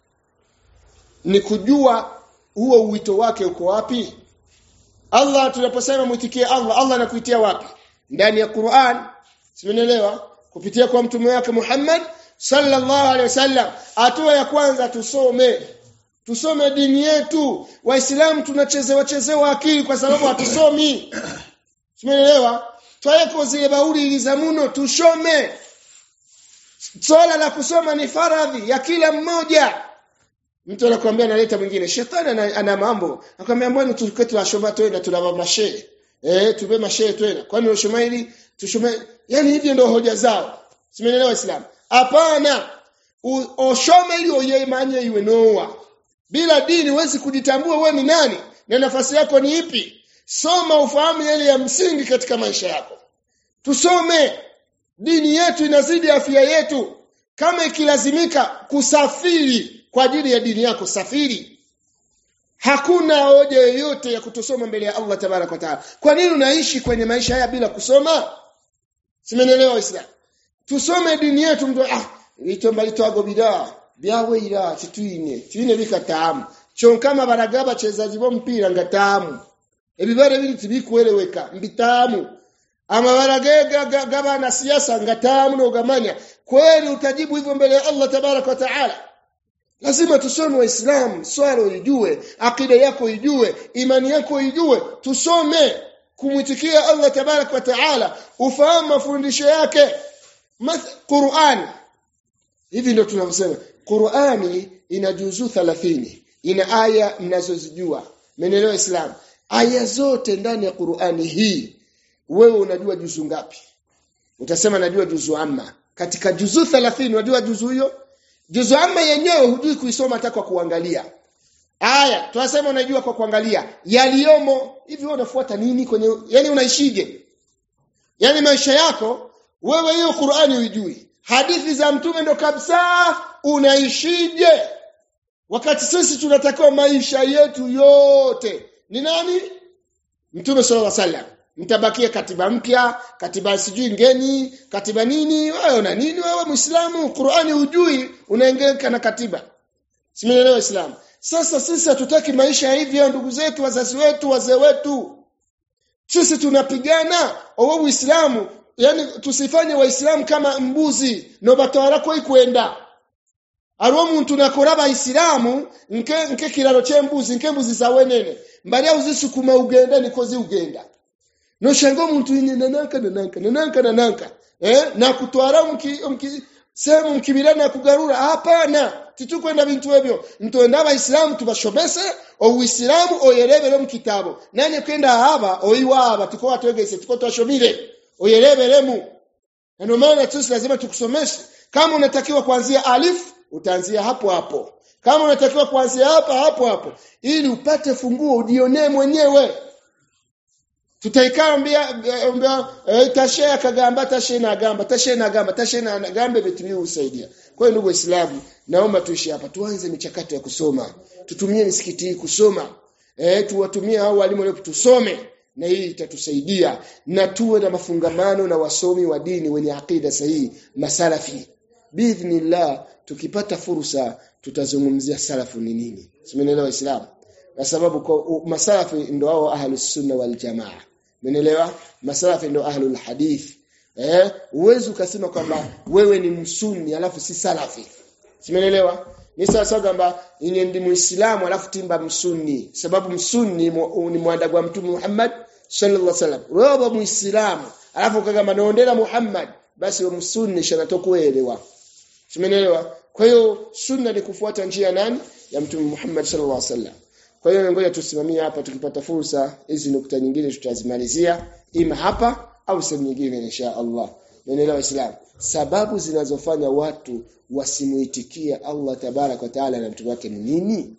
ni kujua huo uwito wake uko wapi Allah tunaposema mwitikie Allah Allah anakuitia wapi ndani ya Qur'an simenelewa kupitia kwa mtume wake Muhammad sallallahu alaihi wasallam hatua ya kwanza tusome tusome dini yetu waislamu tunachezewa chezewa akili kwa sababu hatusomi simenelewa twaweko zile bauli ilizamuno tushome swala la kusoma ni faradhi ya kila mmoja mtu anakuambia analeta mwingine shetani ana, ana mambo akamwambia mbona tukue tunashoma tena tunava mashehe eh tupe mashehe tena kwani unashoma hili tushome yani hivyo ndio hoja zao simeelewa waislamu hapana oshome ili oyemanye iwe noa bila dini huwezi kujitambua wewe ni nani na nafasi yako ni ipi soma ufahamu yale ya msingi katika maisha yako tusome dini yetu inazidi afya yetu kama ikilazimika kusafiri kwa ajili ya dini yako safiri hakuna hoja yoyote ya kutosoma mbele ya Allah tabarak wa taala kwa nini unaishi kwenye maisha haya bila kusoma simenelewa islam tusome dini yetu mtu ah litomba litwago bidaa byawe ira tituine tuine bikatamu chonkama baragaba chezaji bo mpira ngatamu ebibare biri tibikueleweka mbitamu ama baragega gaba na siasa ngatamu no gamanya kweli utajibu hivyo mbele ya Allah tabarak wa taala lazima tusome waislamu swala uijue akida yako ijue imani yako ijue tusome kumwitikia Allah tabarak wa taala ufahamu mafundisho yake Qur'an hivi ndio tunavyosema Qur'ani ina juzu 30 ina aya mnazozijua menelewa islam aya zote ndani ya Qur'ani hii wewe unajua juzu ngapi utasema najua juzu amma katika juzu 30 unajua juzu hiyo juzu amma yenyewe hujui kuisoma hata kwa kuangalia aya tunasema unajua kwa kuangalia yaliyomo hivi wewe unafuata nini kwenye yani unaishije yani maisha yako wewe hiyo Qur'ani uijui hadithi za mtume ndo kabisa unaishije wakati sisi tunatakiwa maisha yetu yote ni nani mtume sallallahu alaihi wasallam mtabakia katiba mpya katiba sijui ngeni katiba nini wewe una nini wewe muislamu Qur'ani hujui unaengeleka na katiba simeelewa islam sasa sisi hatutaki maisha hivyo ndugu zetu wazazi wetu wazee wetu sisi tunapigana owo uislamu yani tusifanye waislamu kama mbuzi no batwara ko ikwenda aro muntu nakora abayisilamu nke nke kiraro cy'embuzi nke mbuzi zawe nene mbari uzisukuma ugenda nikozi ugenda no shango muntu ine nananka nananka nananka nananka eh na kutwara mki mki sehemu mkibirana kugarura hapana titukwenda bintu ebyo ntonda abaisilamu tubashobese obuisilamu oyerebere mu kitabo nanye kwenda haba oiwaba tuko watwegese tuko twashobire oyereberemu na ndio maana sisi lazima tukusomeshe kama unatakiwa kuanzia alif utaanzia hapo hapo kama unatakiwa kuanzia hapa hapo hapo ili upate funguo ujionee mwenyewe tutaikambia mbia e, tashe akagamba tashe na gamba tashe na gamba tashe na gamba vitu usaidia kwa hiyo ndugu waislamu naomba tuishi hapa tuanze michakato ya kusoma tutumie misikiti hii kusoma eh tuwatumie hao walimu leo tusome na hii itatusaidia na tuwe na mafungamano na wasomi wa dini wenye akida sahihi masalafi biidhnillah tukipata fursa tutazungumzia salafu ni nini simenelewa waislamu kwa sababu kwa masalafi ndio hao ahlus sunna wal jamaa Umeelewa? Masalafi ndio ahlul hadith. Eh, uwezi ukasema kwamba wewe ni msunni alafu si salafi. Simeelewa? Ni sasa kwamba yeye ndi muislamu alafu timba msunni. Sababu msunni ni mwandagu wa Mtume Muhammad sallallahu alaihi wasallam. Wewe muislamu alafu kama naondela Muhammad basi wewe msunni shanatokuelewa. Simeelewa? Kwa hiyo sunna ni kufuata njia nani? Ya Mtume Muhammad sallallahu alaihi wasallam. Kwa hiyo ngoja tusimamie hapa tukipata fursa hizi nukta nyingine tutazimalizia ima hapa au sehemu nyingine insha Allah. Menelewa Islam. Sababu zinazofanya watu wasimuitikia Allah tabarak wa taala na mtume wake ni nini?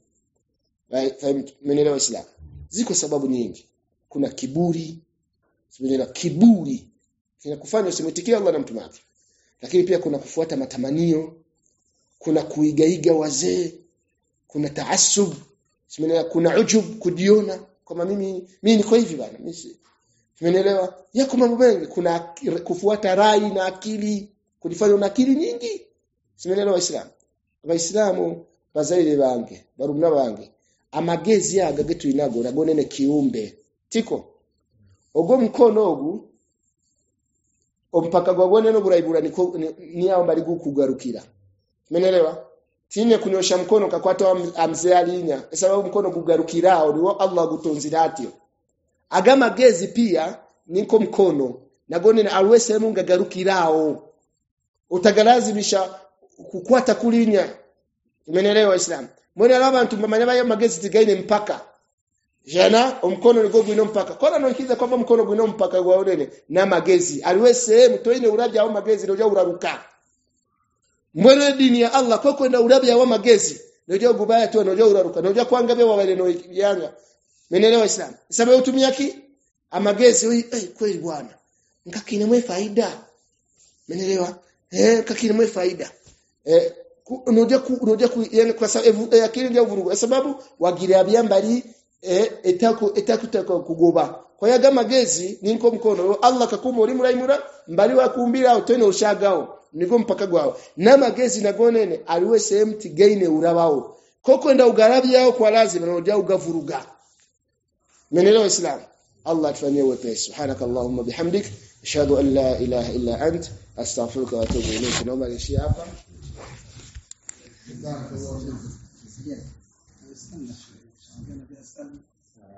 Menelewa Islam. Ziko sababu nyingi. Kuna kiburi. Menelewa kiburi kinakufanya usimuitikie Allah na mtume wake. Lakini pia kuna kufuata matamanio, kuna kuigaiga wazee, kuna taasub Simenelewa kuna ujub kujiona kama mimi mimi niko hivi bana. Mimi Simenelewa? Yako mambo mengi kuna kufuata rai na akili, kujifanya una akili nyingi. Simenelewa Waislamu. Waislamu bazaire bange, barumna bange. Amagezi yaga getu inago ragonene kiumbe. Tiko. Ogo mkono ogu ompaka gwagone no burayibura niko ni yao mbali kugarukira. Simenelewa? tine kunyosha mkono kakwata amzee alinya sababu mkono kugarukirao niwo Allah gutonzira atyo agama gezi pia niko mkono nagone na alwe sehemu ngagarukirao utagalazimisha kukwata kulinya umenelewa islam mbona abantu bamanya bayo magezi tigaine mpaka jana omkono nigo gwino mpaka kona nokiza kwamba mkono gwino mpaka gwa onene na magezi aliwe sehemu toine uraja au magezi ndio uraruka mbona dini ya Allah kwa kwenda urabya wa magezi ndio gubaya tu ndio uraruka ndio kwanga bewa wale no yanga menelewa islam sababu utumia ki amagezi oi eh kweli bwana ngakina mwe faida menelewa eh kakina mwe faida eh unajua ku unajua ku yani kwa sababu eh, akili ndio vurugu sababu wagira byambali eh etaku etaku kugoba kwa hiyo gama gezi niko mkono Allah kakuma uri muraimura mbali wa kumbira utene ushagao niko mpaka gwao na magezi nagonene aliwe sehemu tigaine urabao koko nda ugarabi yao kwa lazima na uja ugavuruga menelewa islam Allah atufanyie wepesi subhanakallahumma bihamdik ashhadu an la ilaha illa ant astaghfiruka wa atubu ilayk naomba niishie hapa جزاك الله خير. استنى شوي. عشان كان في أسئلة.